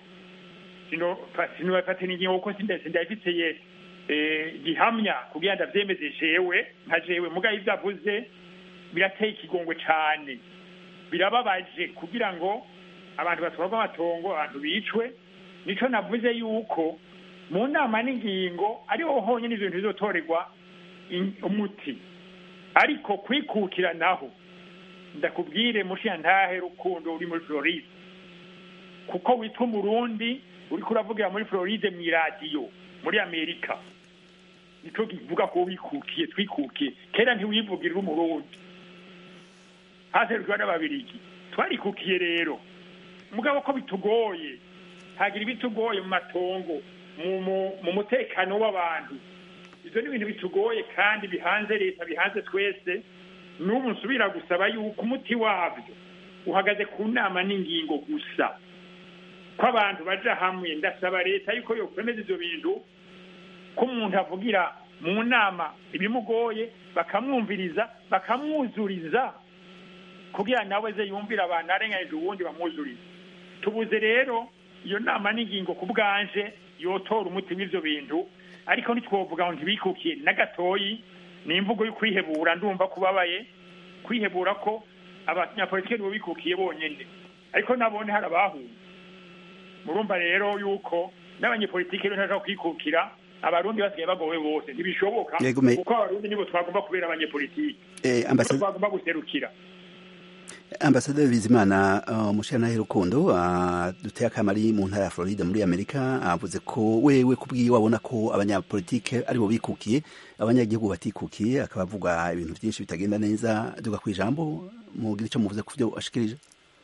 sinubafate n'ingingo kuko sindayifitiye gihamya kugira ngo ndabyemeze jewe nka jewe mugabo ibyo avuze birateye ikigongwe cyane birababaje kugira ngo abantu batwarwa amatongo abantu bicwe nico navuze yuko mu nama n'ingingo ariho honyine ibintu bizotorerwa umuti ariko kwikukira naho ndakubwire mushiyantahe rukundo uri muri floride kuko witwa umurundi uriko uravugira muri floride mu iradiyo muri amerika nico kivuga ko wikukiye twikukiye kera ntiwivugirira umurundi haserukirwa n'ababirigi twarikukiye rero mugabo ko bitugoye hagira ibitugoye mu matongo mu mutekano w'abantu ibyo ni ibintu bitugoye kandi bihanze leta bihanze twese n'ubu nsubira gusaba yuko umuti wabyo uhagaze ku nama n'ingingo gusa ko abantu baja hamwe ndasaba leta yuko yokwemeza ibyo bintu ko umuntu avugira mu nama ibimugoye bakamwumviriza bakamwuzuriza kugira nawe ze yumvira abantu arenganyije ubundi bamwuzuriza tubuze rero iyo nama n'ingingo ku bwanje yotora umuti w'ibyo bintu ariko ntitwovuga ngo ntibikukiye na gatoyi ni imvugo yo kwihebura ndumva kubabaye kwihebura ko abanyapolitiki nibo bikukiye bonyine ariko nabone hari abahunze murumva rero yuko n'abanyepolitiki rero ntashobora kwikukira abarundi basigaye bagowe bose ntibishoboka kuko abarundi nibo twagomba kubera abanyepolitiki twagomba guserukira ambasaderi bizimana umushyiranahe rukundo duteye akamari mu ntara ya floride muri amerika avuze ko wewe kubwiye wabona ko abanyapolitike aribo bikukiye abanyagihugu batikukiye akaba avuga ibintu byinshi bitagenda neza duga ku ijambo mugira icyo muvuze ku byo ashikirije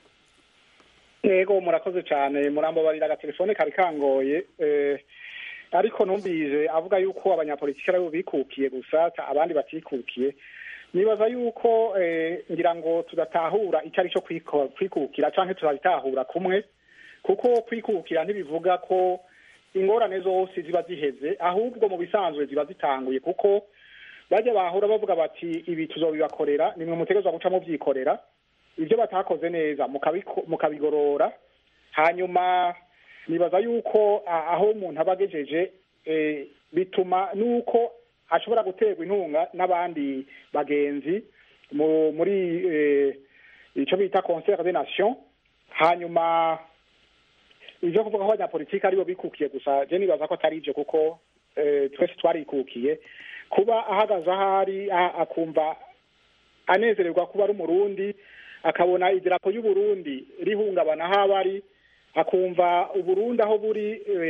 yego murakoze cyane murambabarira agatelefone kari kangoye ariko numvise avuga yuko abanyapolitike aribo bikukiye gusa abandi batikukiye nibaza yuko ngira ngo tudatahura icyo ari cyo kwikukira cyangwa turabitahura kumwe kuko kwikukira ntibivuga ko ingorane zose ziba ziheze ahubwo mu bisanzwe ziba zitanguye kuko bajya bahura bavuga bati ibi tuzobibakorera nimwe mutegerezwa guca mubyikorera ibyo batakoze neza mukabigorora hanyuma nibaza yuko aho umuntu aba agejeje bituma n'uko ashobora guterwa intunga n'abandi bagenzi muri icyo bita concert de nation hanyuma ibyo kuvuga ko abanyapolitiki aribo bikukiye gusa je nibaza ko atari ibyo kuko twese twarikukiye kuba ahagaze ahari akumva anezererwa kuba ari umurundi akabona idirapo y'uburundi rihungabana aho aba ari akumva uburundi aho buri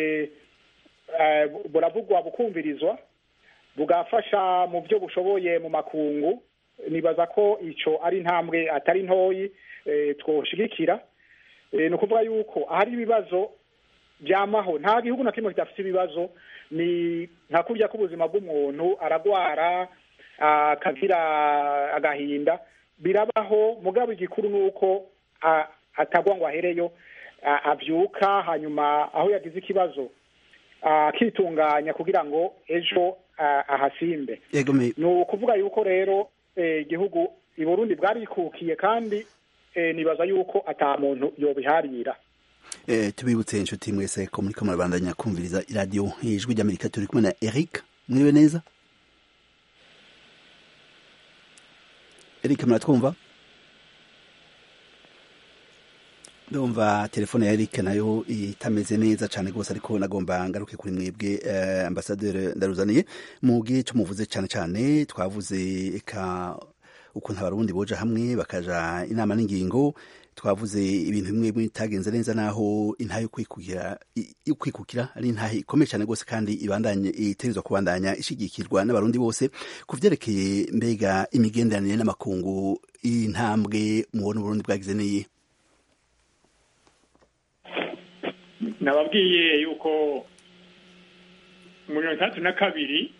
buravugwa bukumvirizwa bugafasha mu byo bushoboye mu makungu nibaza ko icyo ari intambwe atari ntoyi twoshigikira ni ukuvuga yuko ahari ibibazo byamaho nta gihugu na kimwe kidafite ibibazo ni nka kurya k'ubuzima bw'umuntu aragwara akagira agahinda birabaho mugabo igikuru ni uko atagwa ngo ahereyo abyuka hanyuma aho yagize ikibazo akitunganya kugira ngo ejo ahasimbe ni ukuvuga yuko rero igihugu i burundi bwarikukiye kandi nibaza yuko ata muntu yobiharira tubibutse inshuti mwese ko muri murabandanya kumviriza iradiyo ijwi ry'amerika turi kumwe na eric mwiriwe neza eric muratwumva ndumva telefone ya Eric nayo itameze neza cyane rwose ariko nagomba ngaruke kuri mwebwe uh, ambasaderi ndaruzaniye mu gihe cyo muvuze cyane cyane twavuze eka ukuntu abarundi boja hamwe bakaja inama n'ingingo twavuze ibintu bimwe bitagenze neza naho intahe yo kwikukira yo kwikukira ari intahe ikomeye cyane rwose kandi ibandanye itegerezwa kubandanya ishigikirwa n'abarundi bose ku vyerekeye mbega imigenderanire n'amakungu intambwe mubona uburundi bwagize niyi nababwiye yuko mu mirongo itandatu na kabiri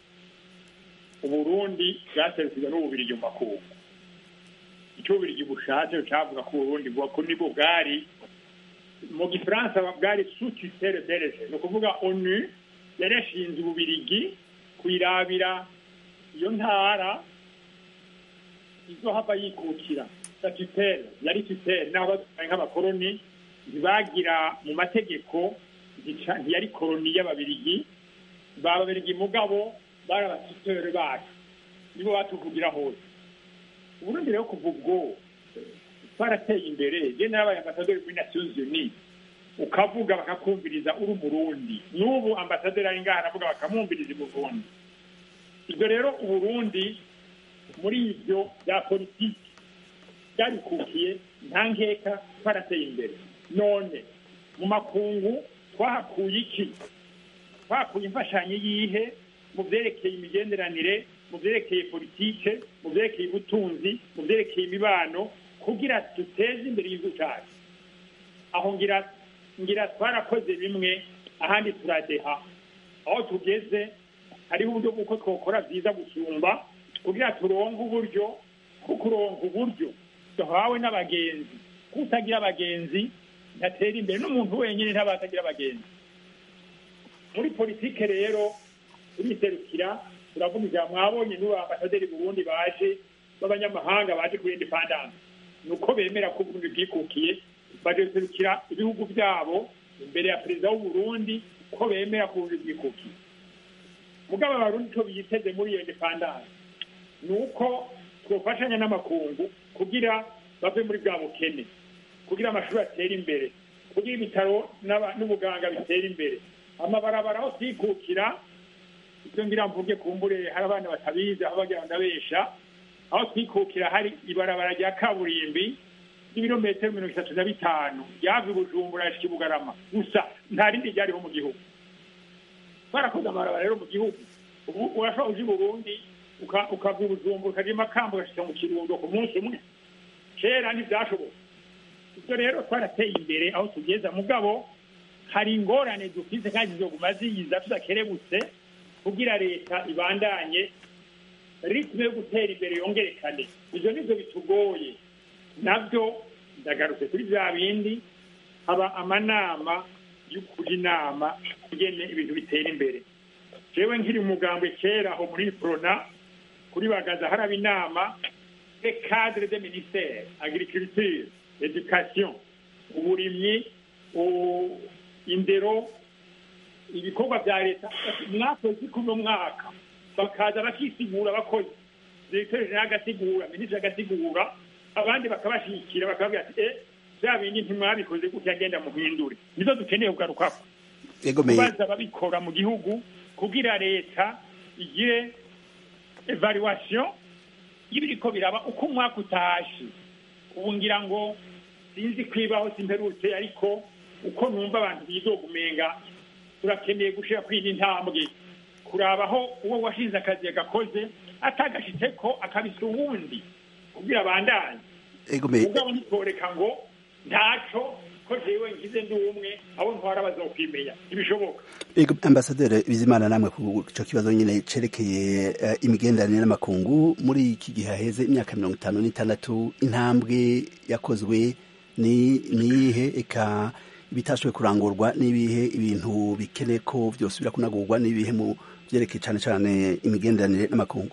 uburundi bwaserukirwa n'ububirigi mu makungu icyo ububirigi bushatse cavuga ko uburundi ko nibwo bwari mu gifaransa bwari sutitele berege ni ukuvuga onu yari yashinze ububirigi kuyirabira iyo ntara izohava yikukira satitele yari tutele naho batwaye nk'abakoroni ntibagira mu mategeko ntiyari koroni y'ababirigi bababirigi mugabo bari abasiteri bacu nibo batuvugira hose uburundi rero kuva ubwo twarateye imbere je n'abaye ambasaderi muri nations unies ukavuga bakakumviriza uri umurundi n'ubu ambasaderi ari ngaha aravuga bakamwumviriza i burundi ibyo rero uburundi muri ibyo bya politiki byarikukiye nta nkeka twarateye imbere none mu makungu twahakuye iki twahakuye imfashanyo yihe mu byerekeye imigenderanire mu byerekeye politike mu byerekeye ubutunzi mu byerekeye imibano kugira duteze imbere igihugu cyacu aho ngira ngira twarakoze bimwe ahandi turadeha aho tugeze hariho uburyo bw'uko twakora byiza gusumba kugira turonke uburyo bwo kuronka uburyo duhawe n'abagenzi kutagira abagenzi ntatera imbere n'umuntu wenyine ntaba atagira abagenzi muri politike rero turiserukira turavuga ijambo mwabonye n'ubu ambasaderi burundi baje b'abanyamahanga baje kuri independance ni uko bemera ko uburundi bwikukiye baje guserukira ibihugu byabo imbere ya perezida w'uburundi ko bemera ko uburundi bwikukiye mugabo abarundi icyo biyiteze muri iyo independance ni uko twofashanya n'amakungu kugira bave muri bwa bukene kugira amashuri atere imbere kugira ibitaro n'ubuganga bitera imbere amabarabara aho twikukira ibyo ngira mvuge kumbure hari abana batabizi aho bagira ndabesha aho twikukira hari ibarabara rya kaburimbi ry'ibirometero mirongo itatu na bitanu ryava i bujumbura yashika i bugarama gusa nta rindi ryariho mu gihugu twarakoze amabarabara rero mu gihugu ubu urashobora uja i burundi ukava i bujumbura ukaja i makamba ugashika mu kirundo ku munsi umwe kera ntivyashoboka ibyo rero twarateye imbere aho tugeza mugabo hari ingorane dufise kandi zizoguma ziyiza tudakerebutse kugira leta ibandanye ritme yo gutera imbere yongerekane ivyo nivyo bitugoye navyo ndagarutse kuri vya bindi haba amanama yo kuja inama ingene ibintu bitera imbere jewe nkiri umugambwe kera aho muri prona kuri bagaza haraba inama de cadre de ministère agriculture education uburimyi indero ibikorwa bya leta mwakoze kuno mwaka bakaza bakisigura abakozi directeur general agasigura minisitiri agasigura abandi bakabashyigikira bakababwira ati eh bya bindi ntimwabikoze gutya agenda muhindure nizo dukeneye kugarukako kubaza ababikora mu gihugu kugira leta igire evaluation y'ibiriko biraba uko umwaka utashe ubu ngira ngo sinzi kwibaho simperutse ariko uko numva abantu bizogumenga turakeneye gushira kuri iyi ntambwe kurabaho uwo washinze akazi yagakoze atagashitse ko akabisa uwundi kugira abandanye mugabo ntitoreka ngo ntaco ko jewe ngize ndi umwe abo ntwara bazokwimenya ntibishoboka ego ambasaderi bizimana namwe ku ico kibazo nyine cerekeye uh, imigenderanire n'amakungu muri iki gihe haheze imyaka mirongo itanu n'itandatu intambwe yakozwe ni niyihe eka ibitashoboye kurangurwa n'ibihe ibintu bikeneye ko byose birakunagurwa n'ibihe mu byerekeye cyane cyane imigenderanire n'amakungu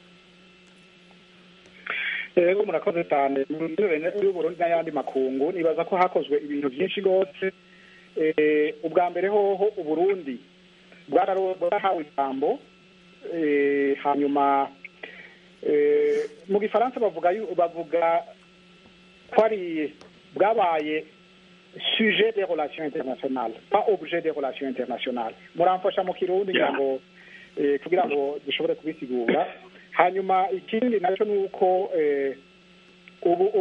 ego murakoze cyane mu migenderanire y'uburundi n'ayandi makungu nibaza ko hakozwe ibintu byinshi rwose ubwa mbere hoho uburundi bwarahawe ijambo hanyuma mu gifaransa bavuga bavuga ko ari bwabaye sujet des relations internationales pas objet des relations internationales muramfasha mu kirundi ngira ngo kugira ngo dushobore kubisigura hanyuma ikindi nacyo ni uko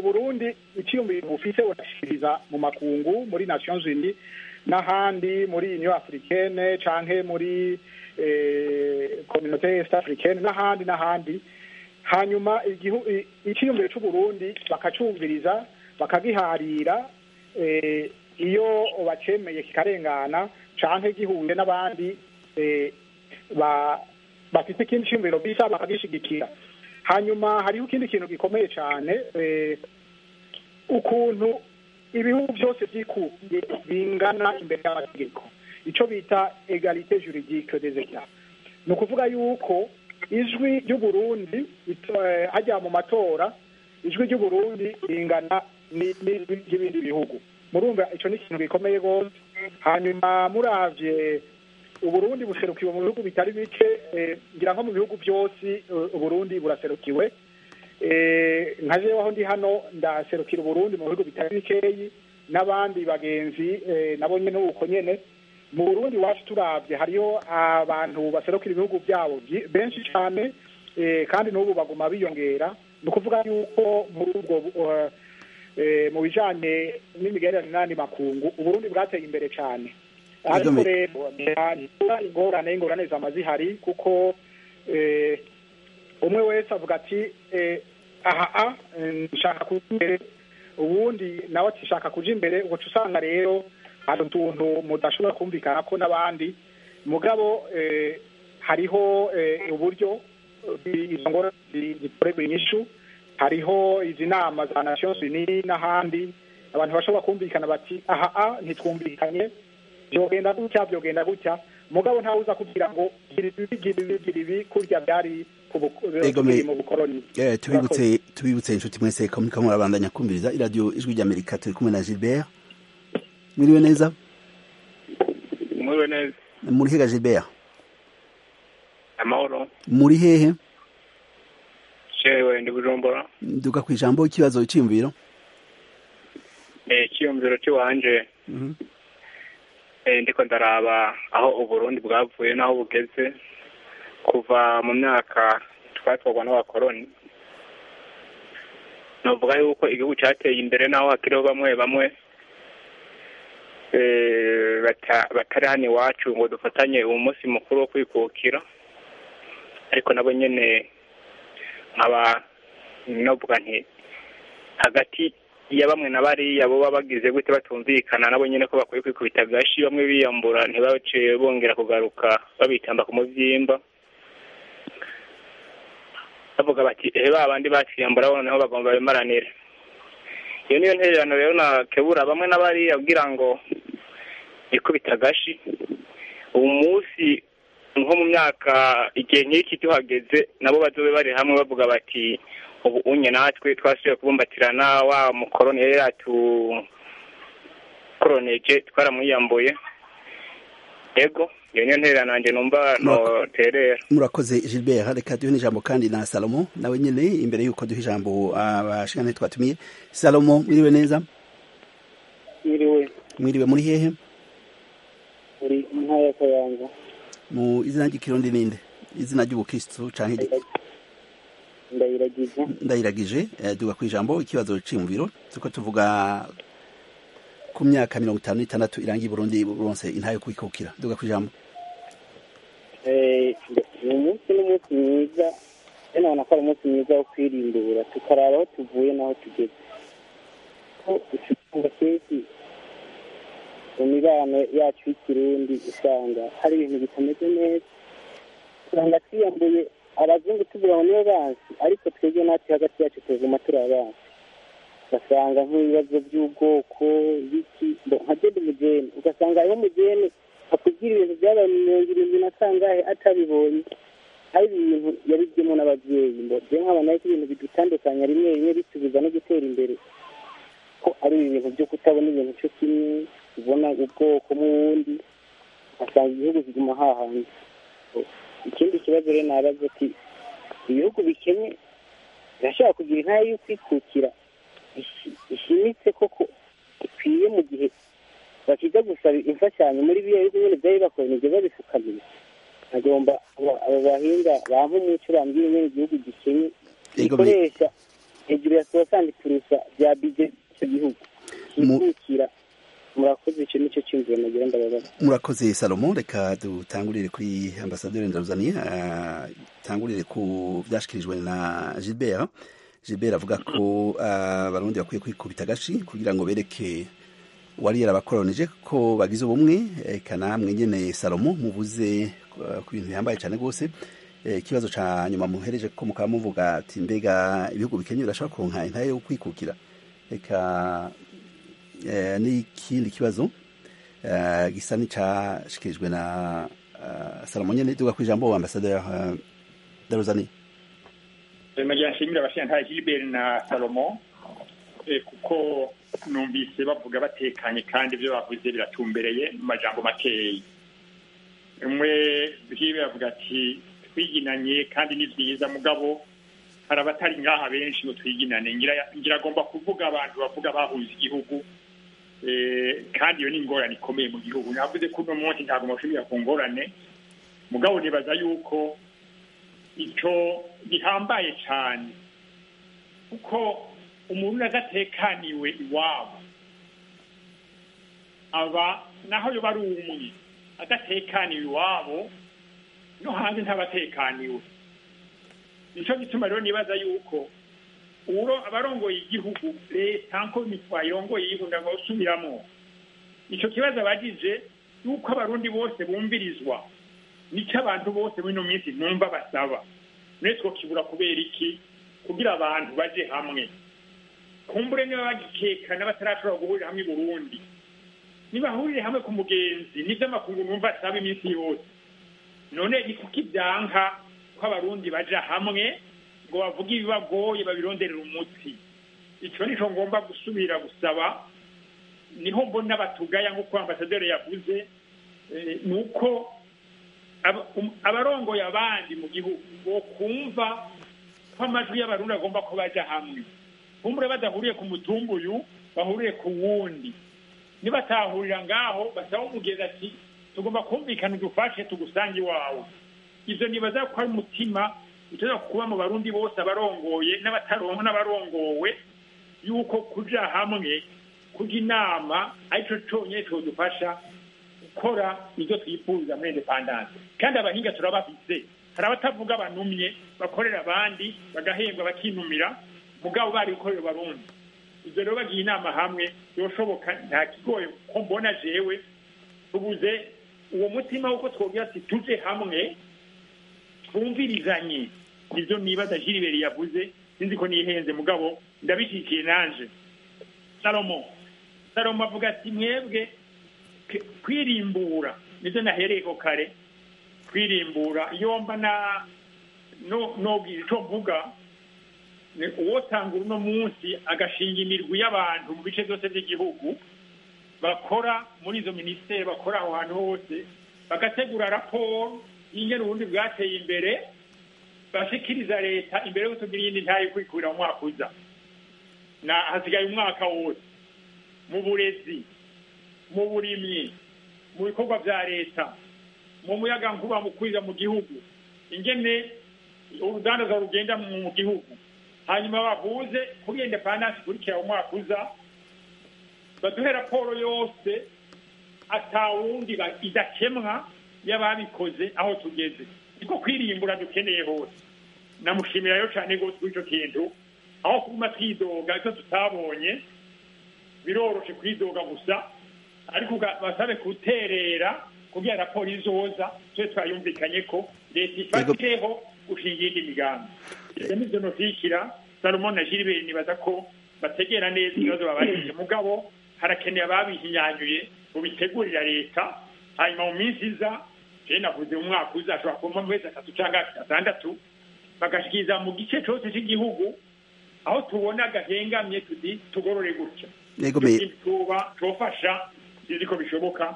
uburundi icyiyumviro bufise burashikiriza mu makungu muri nations unies n'ahandi muri union africaine canke muri communauté est africaine n'ahandi n'ahandi hanyuma icyiyumviro c'uburundi bakacumviriza bakagiharira iyo bacemeye kikarengana canke gihuye n'abandi bafite ikindi cyiyumviro bisa bakagishigikira hanyuma hariho ikindi kintu gikomeye cyane ukuntu ibihugu byose byikubiye bingana imbere y'amategeko icyo bita egalite juridique des etats ni ukuvuga yuko ijwi ry'uburundi hajya mu matora ijwi ry'uburundi ringana n'ibindi bihugu murumva icyo ni ikintu gikomeye rwose hanyuma muravye uburundi buserukiwe mu bihugu bitari bike ngira nko mu bihugu byose uburundi buraserukiwe nka jewe aho ndi hano ndaserukira uburundi mu bihugu bitari bikeyi n'abandi bagenzi nabo nyene uko nyene mu burundi wacu turavye hariho abantu baserukira ibihugu byabo benshi cyane kandi n'ubu baguma biyongera ni ukuvuga yuko muri ubwo mu bijanye n'imigenderanire n'andi makungu uburundi bwateye imbere cyane ariko rero ingorane ingorane zama zihari kuko umwe wese avuga ati aha nshaka kuja imbere ubundi nawe ati shaka kuja imbere ugaca usanga rero hari utuntu mudashobora kumvikana ko n'abandi mugabo hariho uburyo izo ngorane zikorerwa inyishu hariho izi nama za nations unies n'ahandi abantu bashobora kumvikana bati aha ntitwumvikanye byogenda gutya byogenda gutya mugabo ntawe uza kugira ngo gira ibi gira ibi gira ibi kurya byari mu bukoroni tubibutse tubibutse inshuti mwese ko muriko murabandanya kumviriza iradiyo ijwi ry'amerika turi kumwe na gilbert mwiriwe neza mwiriwe neza muri hega gilbert amahoro muri hehe jewe ndi bujumbura duka ku ijambo ikibazo cyiyumviro icyiyumviro cy'iwanje ndiko ndaraba aho uburundi bwavuye n'aho bugeze kuva mu myaka twatwarwa n'abakoroni novuga yuko igihugu cyateye imbere n'aho hakiriho bamwe bamwe batari hano iwacu ngo dufatanye uwo munsi mukuru wo kwikukira ariko nabo nyene nkaba novuga nti hagati ya bamwe na bariya bo baba bagize gute batumvikana nabo nyene ko bakwiye kwikubita agashi bamwe biyambura ntibace bongera kugaruka babitamba ku muvyimba bavuga bati ehe ba bandi baciyambura noneho bagomba bimaranire iyo niyo ntererano rero nakebura bamwe na bariya kugira ngo ikubita agashi ubu munsi nko mu myaka igihe nk'iki tuhageze nabo bazobe bari hamwe bavuga bati ubu unye natwe twasubiye kubumbatirana wa mukoroni yari yatukoroneje twaramwiyambuye ego iyo niyo ntererano nanjye numva noterera murakoze gilbert reka duhe n'ijambo kandi na salomo nawe nyine imbere y'uko duha ijambo abashingane twatumiye salomo mwiriwe neza mwiriwe mwiriwe muri hehe muri mu ntara ya kayanza mu izina ry'ikirundi ninde izina ry'ubukristo canke ndayiragije ndayiragije duga ku ijambo ikibazo ciyumviro turiko tuvuga ku myaka mirongo itanu n'itandatu irangiye Burundi buronse intayo kwikukira duga ku ijambo uyu munsi ni umunsi mwiza rero nabona ko ari umunsi mwiza wo kwirimbura tukaraba aho tuvuye n'aho tugeze ko usanga kenshi mu mibano yacu y'ikirundi usanga hari ibintu bitameze neza usanga twiyambuye abazungu tuvuga ngo nibo bansi ariko twebwe natwe hagati yacu tuguma turi abansi ugasanga nk'ibibazo by'ubwoko biki nka jedi mugeni ugasanga hariho umugeni akubwira ibintu byabaye mu mirongo irindwi na kangahe atabibonye hari ibintu yabibyemo n'ababyeyi ngo je nkabona ko ibintu bidutandukanya rimwe rimwe bitubuza no gutera imbere ko ari ibintu byo kutabona ibintu cyo kimwe ubona ubwoko mu wundi ugasanga igihugu kiguma hahandi ikindi kibazo rero nabaza ati ibihugu bikennye birashobora kugira intara yo kwikukira ishimitse koko ikwiye mu gihe bakiza gusaba imfashanyo muri biriya bihugu nyine byari bakoronije babifukamiye agomba abo bahinga bampa umuco bambwira nyine igihugu gikennye gikoresha hejuru ya sohasani purusa bya bije icyo gihugu kikukira murakoze icyo nicyo cyumviro nagira ndababaza murakoze salomo reka dutangurire kuri ambasaderi ndaruzaniye atangurire ku byashyikirijwe na gilbert gilbert avuga ko abarundi bakwiye kwikubita agashi kugira ngo bereke wari yarabakoronije ko bagize ubumwe eka namwe nyene salomo muvuze ku bintu bihambaye cyane rwose ikibazo ca nyuma muhereje ko mukaba muvuga ati mbega ibihugu bikenye birashobora kuronka intahe yo kwikukira eka n'ikindi kibazo gisa n'icashikirijwe na salomo nyene duga ku ijambo ambasaderi daruzani nagira nshimire abashingantahe gilbert na salomo kuko numvise bavuga batekanye kandi ibyo bavuze biratumbereye mu majambo makeya umwe bwiwe bavuga ati twiginanye kandi ni byiza mugabo hari abatari ngaha benshi ngo twiginane ngira agomba kuvuga abantu bavuga bahuza igihugu kandi iyo ni ingorane ikomeye mu gihugu navuze ko uno munsi ntabwo mushimira ku ngorane mugabo nibaza yuko icyo gihambaye cyane kuko umuntu adatekaniwe iwabo aba naho yoba ari umwe adatekaniwe iwabo no hanze ntabatekaniwe nicyo gituma rero nibaza yuko uro abarongoye igihugu leta nko irongoye igihugu ngo usubiramo icyo kibazo abagize yuko abarundi bose bumvirizwa nicyo abantu bose muri ino minsi numva basaba mwese kibura kubera iki kugira abantu baje hamwe kumbure niba bagikekana batarashobora guhurira hamwe i burundi nibahurire hamwe ku mugenzi nibyo amakungu numva asaba iminsi yose none ni kuko ibyanka ko abarundi baja hamwe ngo bavuge ibibagoye babironderera umuti icyo nicyo ngomba gusubira gusaba niho mbona batugaya nk'uko ambasaderi yavuze ni uko abarongoye abandi mu gihugu bo kumva ko amajwi y'abarundi agomba ko baja hamwe kumbure badahuriye ku mutumba uyu bahuriye ku wundi nibatahurira ngaho basaba umugezi ati tugomba kumvikana udufashe tugusange iwawe ibyo nibaza ko ari umutima ushobora kuba mu barundi bose abarongoye n'abatarongo n'abarongowe yuko kuja hamwe kujya inama aricyo cyonyine cyodufasha gukora ibyo twifuza muri indepandanse kandi abahinga turabafise hari abatavuga banumye bakorera abandi bagahembwa bakinumira mugabo bari gukorera abarundi ibyo rero bagiye inama hamwe yoshoboka nta kigoye ko mbona jewe tubuze uwo mutima w'uko twobwira ati tuje hamwe twumvirizanye nibyo nibaza jiriberi yavuze sinzi ko nihenze mugabo ndabishyikiye nanje salomo salomo avuga ati mwebwe kwirimbura nibyo nahereye ko kare kwirimbura iyo mba na nobwira icyo mvuga uwotanga uno munsi agashinga imirwi y'abantu mu bice byose by'igihugu bakora muri izo minisiteri bakora aho hantu hose bagategura raporo y'ingene ubundi bwateye imbere bashikiriza leta imbere y'uko tugira iyindi ntayo kwikurira mu mwaka uza na hasigaye umwaka wose mu burezi mu burimyi mu bikorwa bya leta mu muyaga nkuba mu kwiga mu gihugu ingene urudandaza rugenda mu gihugu hanyuma bahuze kuri indepandansi ikurikira umwaka uza baduhe raporo yose atawundi idakemwa y'ababikoze aho tugeze niko kwirimbura dukeneye hose namushimira rero cyane rwose kuri icyo kintu aho kuguma twidoga icyo tutabonye biroroshe kwidoga gusa ariko basabe guterera kugira raporo izoza tube twayumvikanye ko leta ifatireho gushinga iyindi migambi ibyo nibyo ntushyikira salomo na gilbert nibaza ko bategera neza ibibazo babajije mugabo harakeneye ababihinyanyuye ngo bitegurira leta hanyuma mu minsi iza jewe navuze mu mwaka uza ashobora kuba mu mezi atatu cyangwa atandatu bagashikiriza mu gice cyose cy'igihugu aho tubona gahengamye tuti tugorore gutya tuba tubafasha sinzi ko bishoboka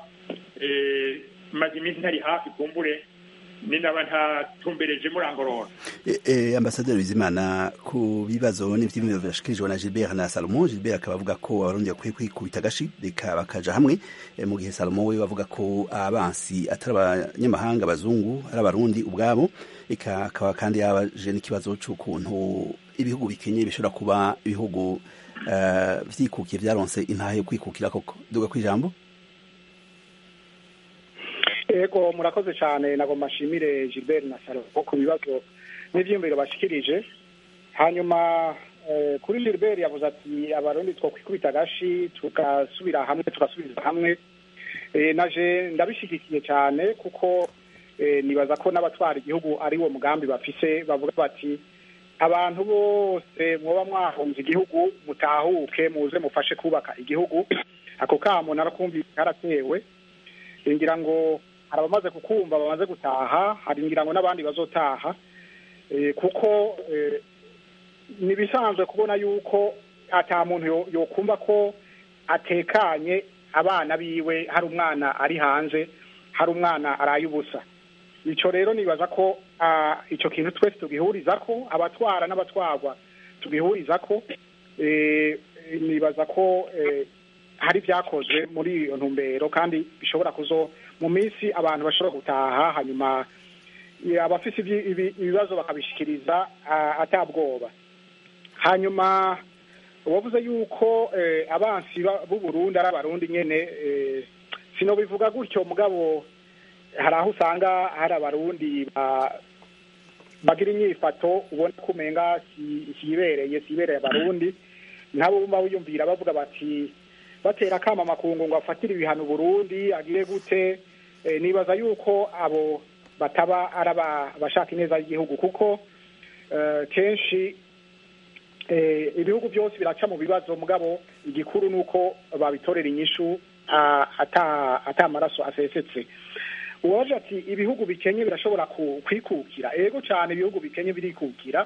maze iminsi ntari hafi kumbure ninaba ntatumbereje murangorora ambasaderi bizimana ku bibazo n'ivyimiro vyashikirijwe na Gilbert na Salomo Gilbert akaba avuga ko abarundi bakwiye kwikubita agashi reka bakaja hamwe mu gihe Salomo we bavuga ko abansi atari abanyamahanga abazungu ari abarundi ubwabo eka akaba kandi yabaje n'ikibazo c'ukuntu ibihugu bikenye bishobora kuba ibihugu vyikukiye vyaronse intahe yo kwikukira koko duga kwijambo ego murakoze cyane nagomba nshimire Gilbert na Salomo ku bibazo n'ivyiyumviro bashikirije hanyuma kuri Gilbert yavuze ati abarundi two kwikubita agashi tugasubira hamwe tugasubiza hamwe naje ndabishigikiye cyane kuko nibaza ko n'abatwara igihugu ari wo mugambi bafise bavuga bati abantu bose mwoba mwahunze igihugu mutahuke muze mufashe kubaka igihugu ako kamo narakumvise karatewe ngira ngo hari abamaze kukumva bamaze gutaha hari ngira ngo n'abandi bazotaha kuko ni ibisanzwe kubona yuko ata muntu yokumva ko atekanye abana biwe hari umwana ari hanze hari umwana araye ubusa icyo rero nibaza ko icyo kintu twese tugihuriza ko abatwara n'abatwarwa tugihuriza ko nibaza ko hari ibyakozwe muri iyo ntumbero kandi bishobora kuzo mu minsi abantu bashobora gutaha hanyuma abafite ibibazo bakabishikiriza atabwoba hanyuma wavuze yuko abansi b'u Burundi ari abarundi nyene sino bivuga gutyo mugabo hari aho usanga hari abarundi bagira inyifato ubona ko umenga sibereye sibereye abarundi nabo bumva wiyumvira bavuga bati batera akama makungu ngo afatire ibihano Burundi agire gute nibaza yuko abo bataba ari abashaka ineza y'igihugu kuko kenshi ibihugu byose biraca mu bibazo mugabo igikuru ni uko babitorera inyishu ata amaraso asesetse uwaje ati ibihugu bikenye birashobora kwikukira ego cyane ibihugu bikenye birikukira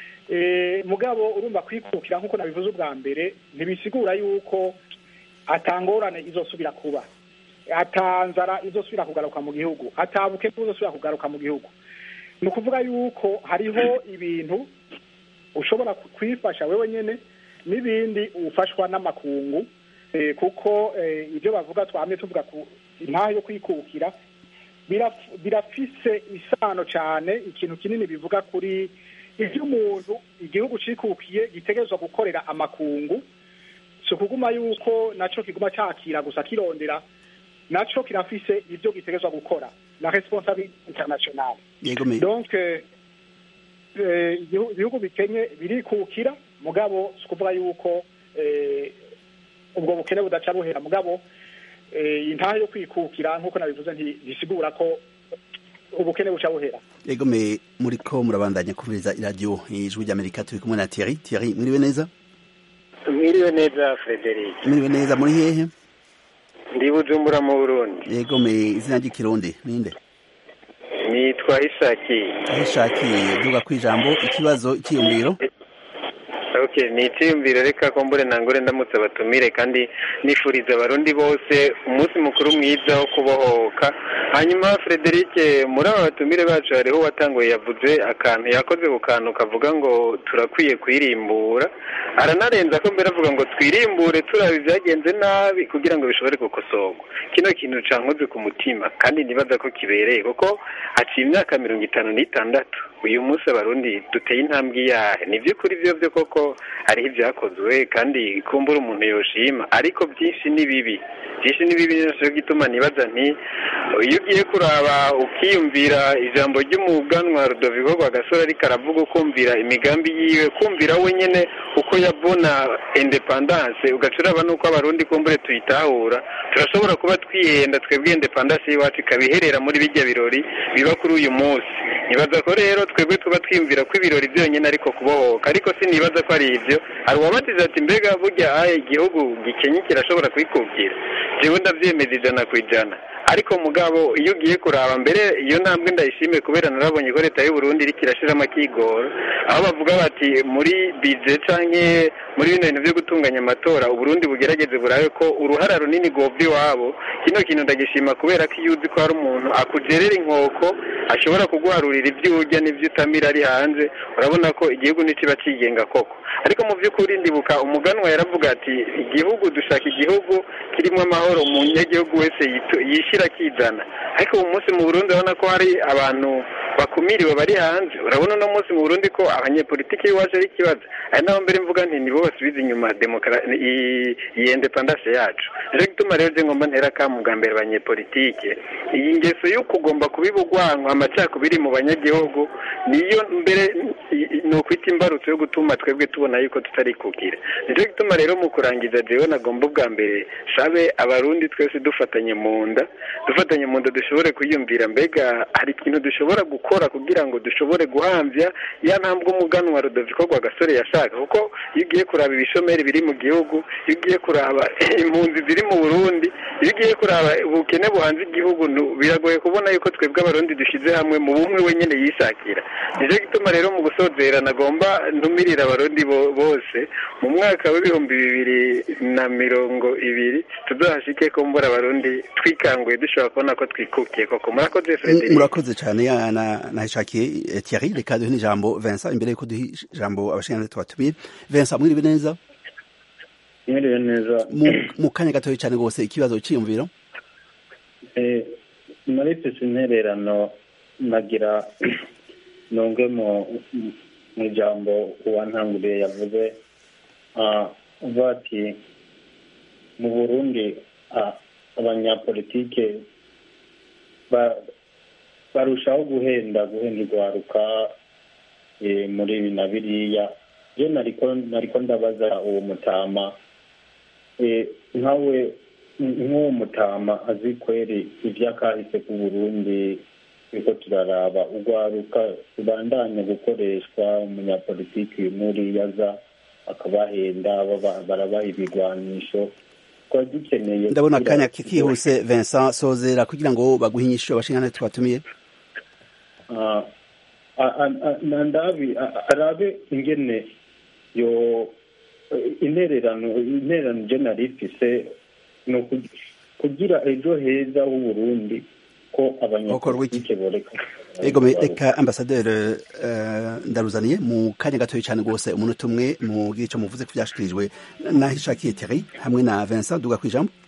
mugabo urumva kwikukira nk'uko nabivuze ubwa mbere ntibisigura yuko atangorane izosubira kuba atanzara izosubira kugaruka mu gihugu atabuke uzosubira kugaruka mu gihugu ni ukuvuga yuko hariho ibintu ushobora kwifasha wewe nyine n'ibindi ufashwa n'amakungu kuko ibyo bavuga twamye tuvuga ku intaha yo kwikukira birafise isano cyane ikintu kinini bivuga kuri ibyo umuntu igihugu cikukiye gitegerezwa gukorera amakungu si ukuguma yuko nacyo kiguma cyakira gusa kirondera nacyo kirafise ibyo gitegerezwa gukora na responsabilité internationale donc ibihugu bikenye birikukira mugabo si ukuvuga yuko ubwo bukene budaca buhera mugabo intaha yo kwikukira nk'uko nabivuze ntibisigura ko ubukene buca buhera yego me muri ko murabandanya kumviriza iradiyo ijwi ry'amerika turi kumwe na Thierry Thierry mwiriwe neza mwiriwe neza Frederic mwiriwe neza muri hehe ndi bujumbura mu burundi yego me izina ry'ikirundi ninde nitwa Isaki Isaki duga kwijambo ikibazo ikiyumviro okay ni icyiyumviro reka ko mbure nangure ndamutse abatumire kandi nifuriza abarundi bose umunsi mukuru mwiza wo kubohoka hanyuma Frederic muri aba batumire bacu hariho uwatanguye yavuze akantu yakoze ku kantu kavuga ngo turakwiye kwirimbura aranarenza ko mbere avuga ngo twirimbure turaba ibyagenze nabi kugira ngo bishobore gukosorwa kino kintu cankoze ku mutima kandi nibaza ko kibereye kuko haciye imyaka mirongo itanu n'itandatu uyu munsi abarundi duteye intambwe iyahe ni by'ukuri byo byo koko hariho ibyakozwe kandi kumbura umuntu yoshima ariko byinshi ni bibi byinshi ni bibi nicyo gituma nibaza nti iyo ugiye kuraba ukiyumvira ijambo ry'umuganwa Rudoviko Rwagasore ariko aravuga ukumvira imigambi yiwe kumvira we nyine uko yabona independance ugaca uraba n'uko abarundi kumbure tuyitahura turashobora kuba twihenda twebwe independance y'iwacu ikabiherera muri bijya birori biba kuri uyu munsi nibaza ko rero twebwe tuba twiyumvira ko ibirori byonyine ariko kubohoka ariko sinibaza ko ari ibyo hari uwabatiza ati mbega burya aye igihugu gikenye kirashobora kwikubwira jewe ndabyemeza ijana ku ijana ariko mugabo iyo ugiye kuraba mbere iyo ntambwe ndayishimiye kubera narabonye ko leta y'u Burundi iriko irashiramo akigoro aho bavuga bati muri bije canke muri bino bintu byo gutunganya amatora uburundi bugerageze burabe ko uruhara runini gobye iwabo kino kintu ndagishima kubera ko iyo uzi ko hari umuntu akugerera inkoko ashobora kuguharurira ibyo urya n'ibyo utamira ari hanze urabona ko igihugu ntikiba kigenga koko ariko mu by'ukuri ndibuka umuganwa yaravuga ati igihugu dushaka igihugu kirimo amahoro umunyagihugu wese yitu- yishyira akizana ariko ubu munsi mu burundi urabona ko hari abantu bakumiriwe bari hanze urabona uno munsi mu burundi ko abanyepolitiki b'iwacu ari ikibazo ari naho mbere mvuga nti nibo basubiza inyuma demokarasi iyi independance yacu rero gituma rero je ngomba ntera akamu bwa mbere abanyepolitike iyi ngeso yo kugomba kubiba urwanko amacakubiri mu banyagihugu niyo mbere i- i- ni ukwita imbarutso yo gutuma twebwe tubona yuko tutari kugira nicyo gituma rero mu kurangiza jewe nagomba ubwa mbere sabe abarundi twese dufatanye mu nda dufatanye mu nda dushobore kwiyumvira mbega hari ikintu dushobora gukora kugira ngo dushobore guhamvya ya ntambwe umuganwa Rudoviko Rwagasore yashaka kuko iyo ugiye kuraba ibishomeri biri mu gihugu iyo ugiye kuraba impunzi ziri mu Burundi iyo ugiye kuraba ubukene buhanze igihugu nu- biragoye kubona yuko twebwe abarundi dushyize hamwe mu bumwe wenyine yishakira nicyo gituma rero mu gusozera nagomba ntumirira abarundi bo- bose mu mwaka w'ibihumbi bibiri na mirongo ibiri tuzahashike ko mbura abarundi twikanguye dushobora kubona ko twikukiye koko murakoze M- Frederic murakoze cyane ya- na- nahishakiye eh, Thierry reka duhe n'ijambo Vincent imbere yuko duhe ijambo abashinzwe tubatumiye Vincent mwiriwe neza mwiriwe neza mu- mu kanya gatoya cyane rwose ikibazo cyiyumviro Eh, muri pesi intererano nagira nunge mu mu ijambo uwantanguriye yavuze ah, avuga ati mu burundi ah, abanyapolitike ba- barushaho guhenda guhenda urwaruka eh, muri ibi na biriya je nariko nariko ndabaza uwo mutama eh, nkawe nk'uwo mutama azi kweri ivy'akahise ku burundi turiko turaraba urwaruka rubandanya gukoreshwa umunyapolitiki muri yaza akabahenda baba- barabaha ibigwanisho twari dukeneye ndabona kugira- akanya kihuse Vincent sozera kugira ngo baguhe inyishu abashinzwe tubatumiye Ah, a- a- a- na ndabi a- arabe ingene yo intererano intererano je nari ifise ni uku- kugira ejo heza h'uburundi ko abanyapolitike boreka ego me- reka ambasaderi eh, ndaruzaniye mu kanya gatoya cyane rwose umunota umwe mu gice muvuze ko byashikirijwe nahishakiye Thierry hamwe na Vincent duga ku ijambo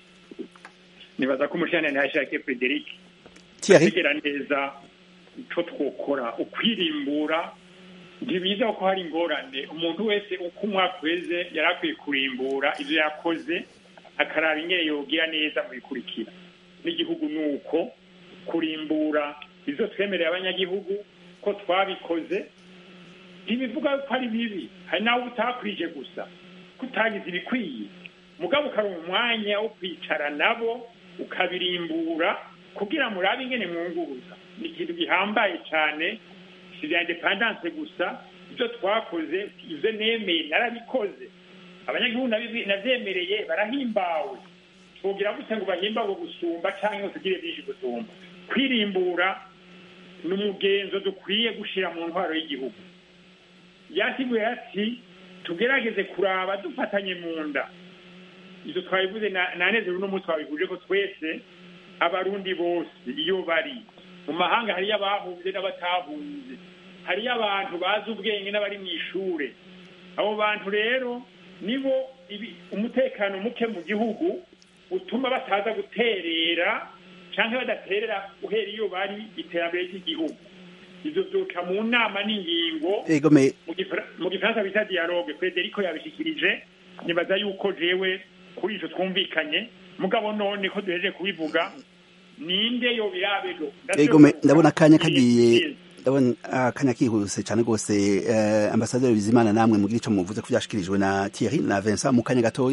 nibaza ko umushana ntihashakiye Frederic Thierry kugira neza icyo twokora ukwirimbura ntibiza ko hari ingorane umuntu wese uko umwaka uheze yari akwiye kurimbura ibyo yakoze akaraba ingene yogira neza mu bikurikira n'igihugu ni uko kurimbura ibyo twemereye abanyagihugu ko twabikoze ntibivuga ko ari bibi hari n'aho utakwije gusa ko utagize ibikwiye mugabo ukaronka umwanya wo kwicara nabo ukabirimbura kugira murabe ingene mwunguruza ni ikintu gihambaye cyane si ibya independance gusa ibyo twakoze ibyo nemeye narabikoze abanyagihugu nabi- navyemereye barahimbawe twogira gute ngo bahimbawe gusumba cyangwa ngo tugire byinshi gusumba kwirimbura ni umugenzo dukwiye gushira mu ntwaro y'igihugu yasiguye ati tugerageze kuraba dufatanye mu nda ibyo twabivuze na- nanezero uno munsi twabihuje ko twese abarundi bose iyo bari mu mahanga hariyo abahunze n'abatahunze hariyo abantu bazi ubwenge n'abari mu ishure abo bantu rero nibo ibi- umutekano muke mu gihugu utuma bataza guterera cyangwa badaterera uhera iyo bari iterambere ry'igihugu ibyo byoca mu nama n'ingingo ego me mu Gifra- mu gifaransa bita dialogue frederico yabishikirije nibaza yuko jewe kuri ivyo twumvikanye mugabo none ko duhejeje kubivuga ninde yo birabejo ego me ndabona akanya kagiye ndabona akanya kihuse cyane rwose eh, ambasaderi Bizimana namwe mugira ico muvuze ko byashikirijwe na Thierry na Vincent mu kanya gatoya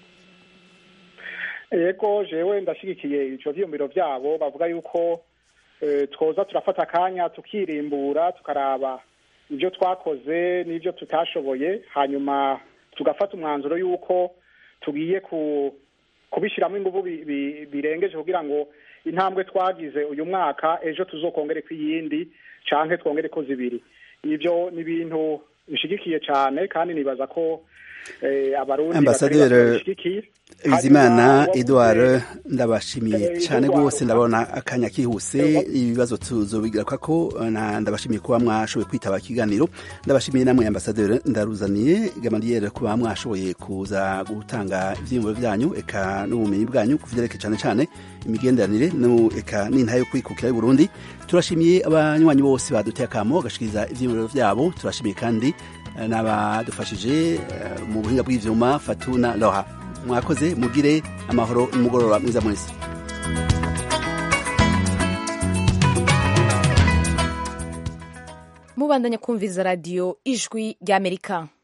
ego jewe ndashyigikiye ivyo vyiyumviro vyabo bavuga yuko eh, twoza turafata akanya tukirimbura tukaraba ibyo twakoze n'ibyo tutashoboye hanyuma tugafata umwanzuro y'uko tugiye ku kubishyiramo ingufu bi- bi- birengeje kugira ngo intambwe twagize uyu mwaka ejo tuzokongere ko iyindi canke twongere ko zibiri ivyo ni ibintu bishigikiye cyane kandi nibaza ko eh, abarundi Ambasaderi batari bake babishigikiye. bizimana Hanyuma edouard ndabashimiye Eh, cyane Edouard, rwose ndabona akanya kihuse ibibazo tuzobigaruka ko na ndabashimiye kuba mwashoboye kwitaba ikiganiro ndabashimiye namwe ambasaderi ndaruzaniye gamariyeri kuba mwashoboye kuza gutanga ivyiyumviro vyanyu eka n'ubumenyi bwanyu kuvyerekeye cyane cyane imigenderanire no eka n'intahe yo kwikukira y'u Burundi turashimiye abanywanyi bose baduteye akamo bagashikiriza ivyiyumviro vyabo turashimiye kandi eh, n'abadufashije eh, mu buhinga bw'ivyuma fatuna loha mwakoze mugire amahoro n'umugoroba mwiza mwese mubandanya kumviza radiyo ijwi ry'amerika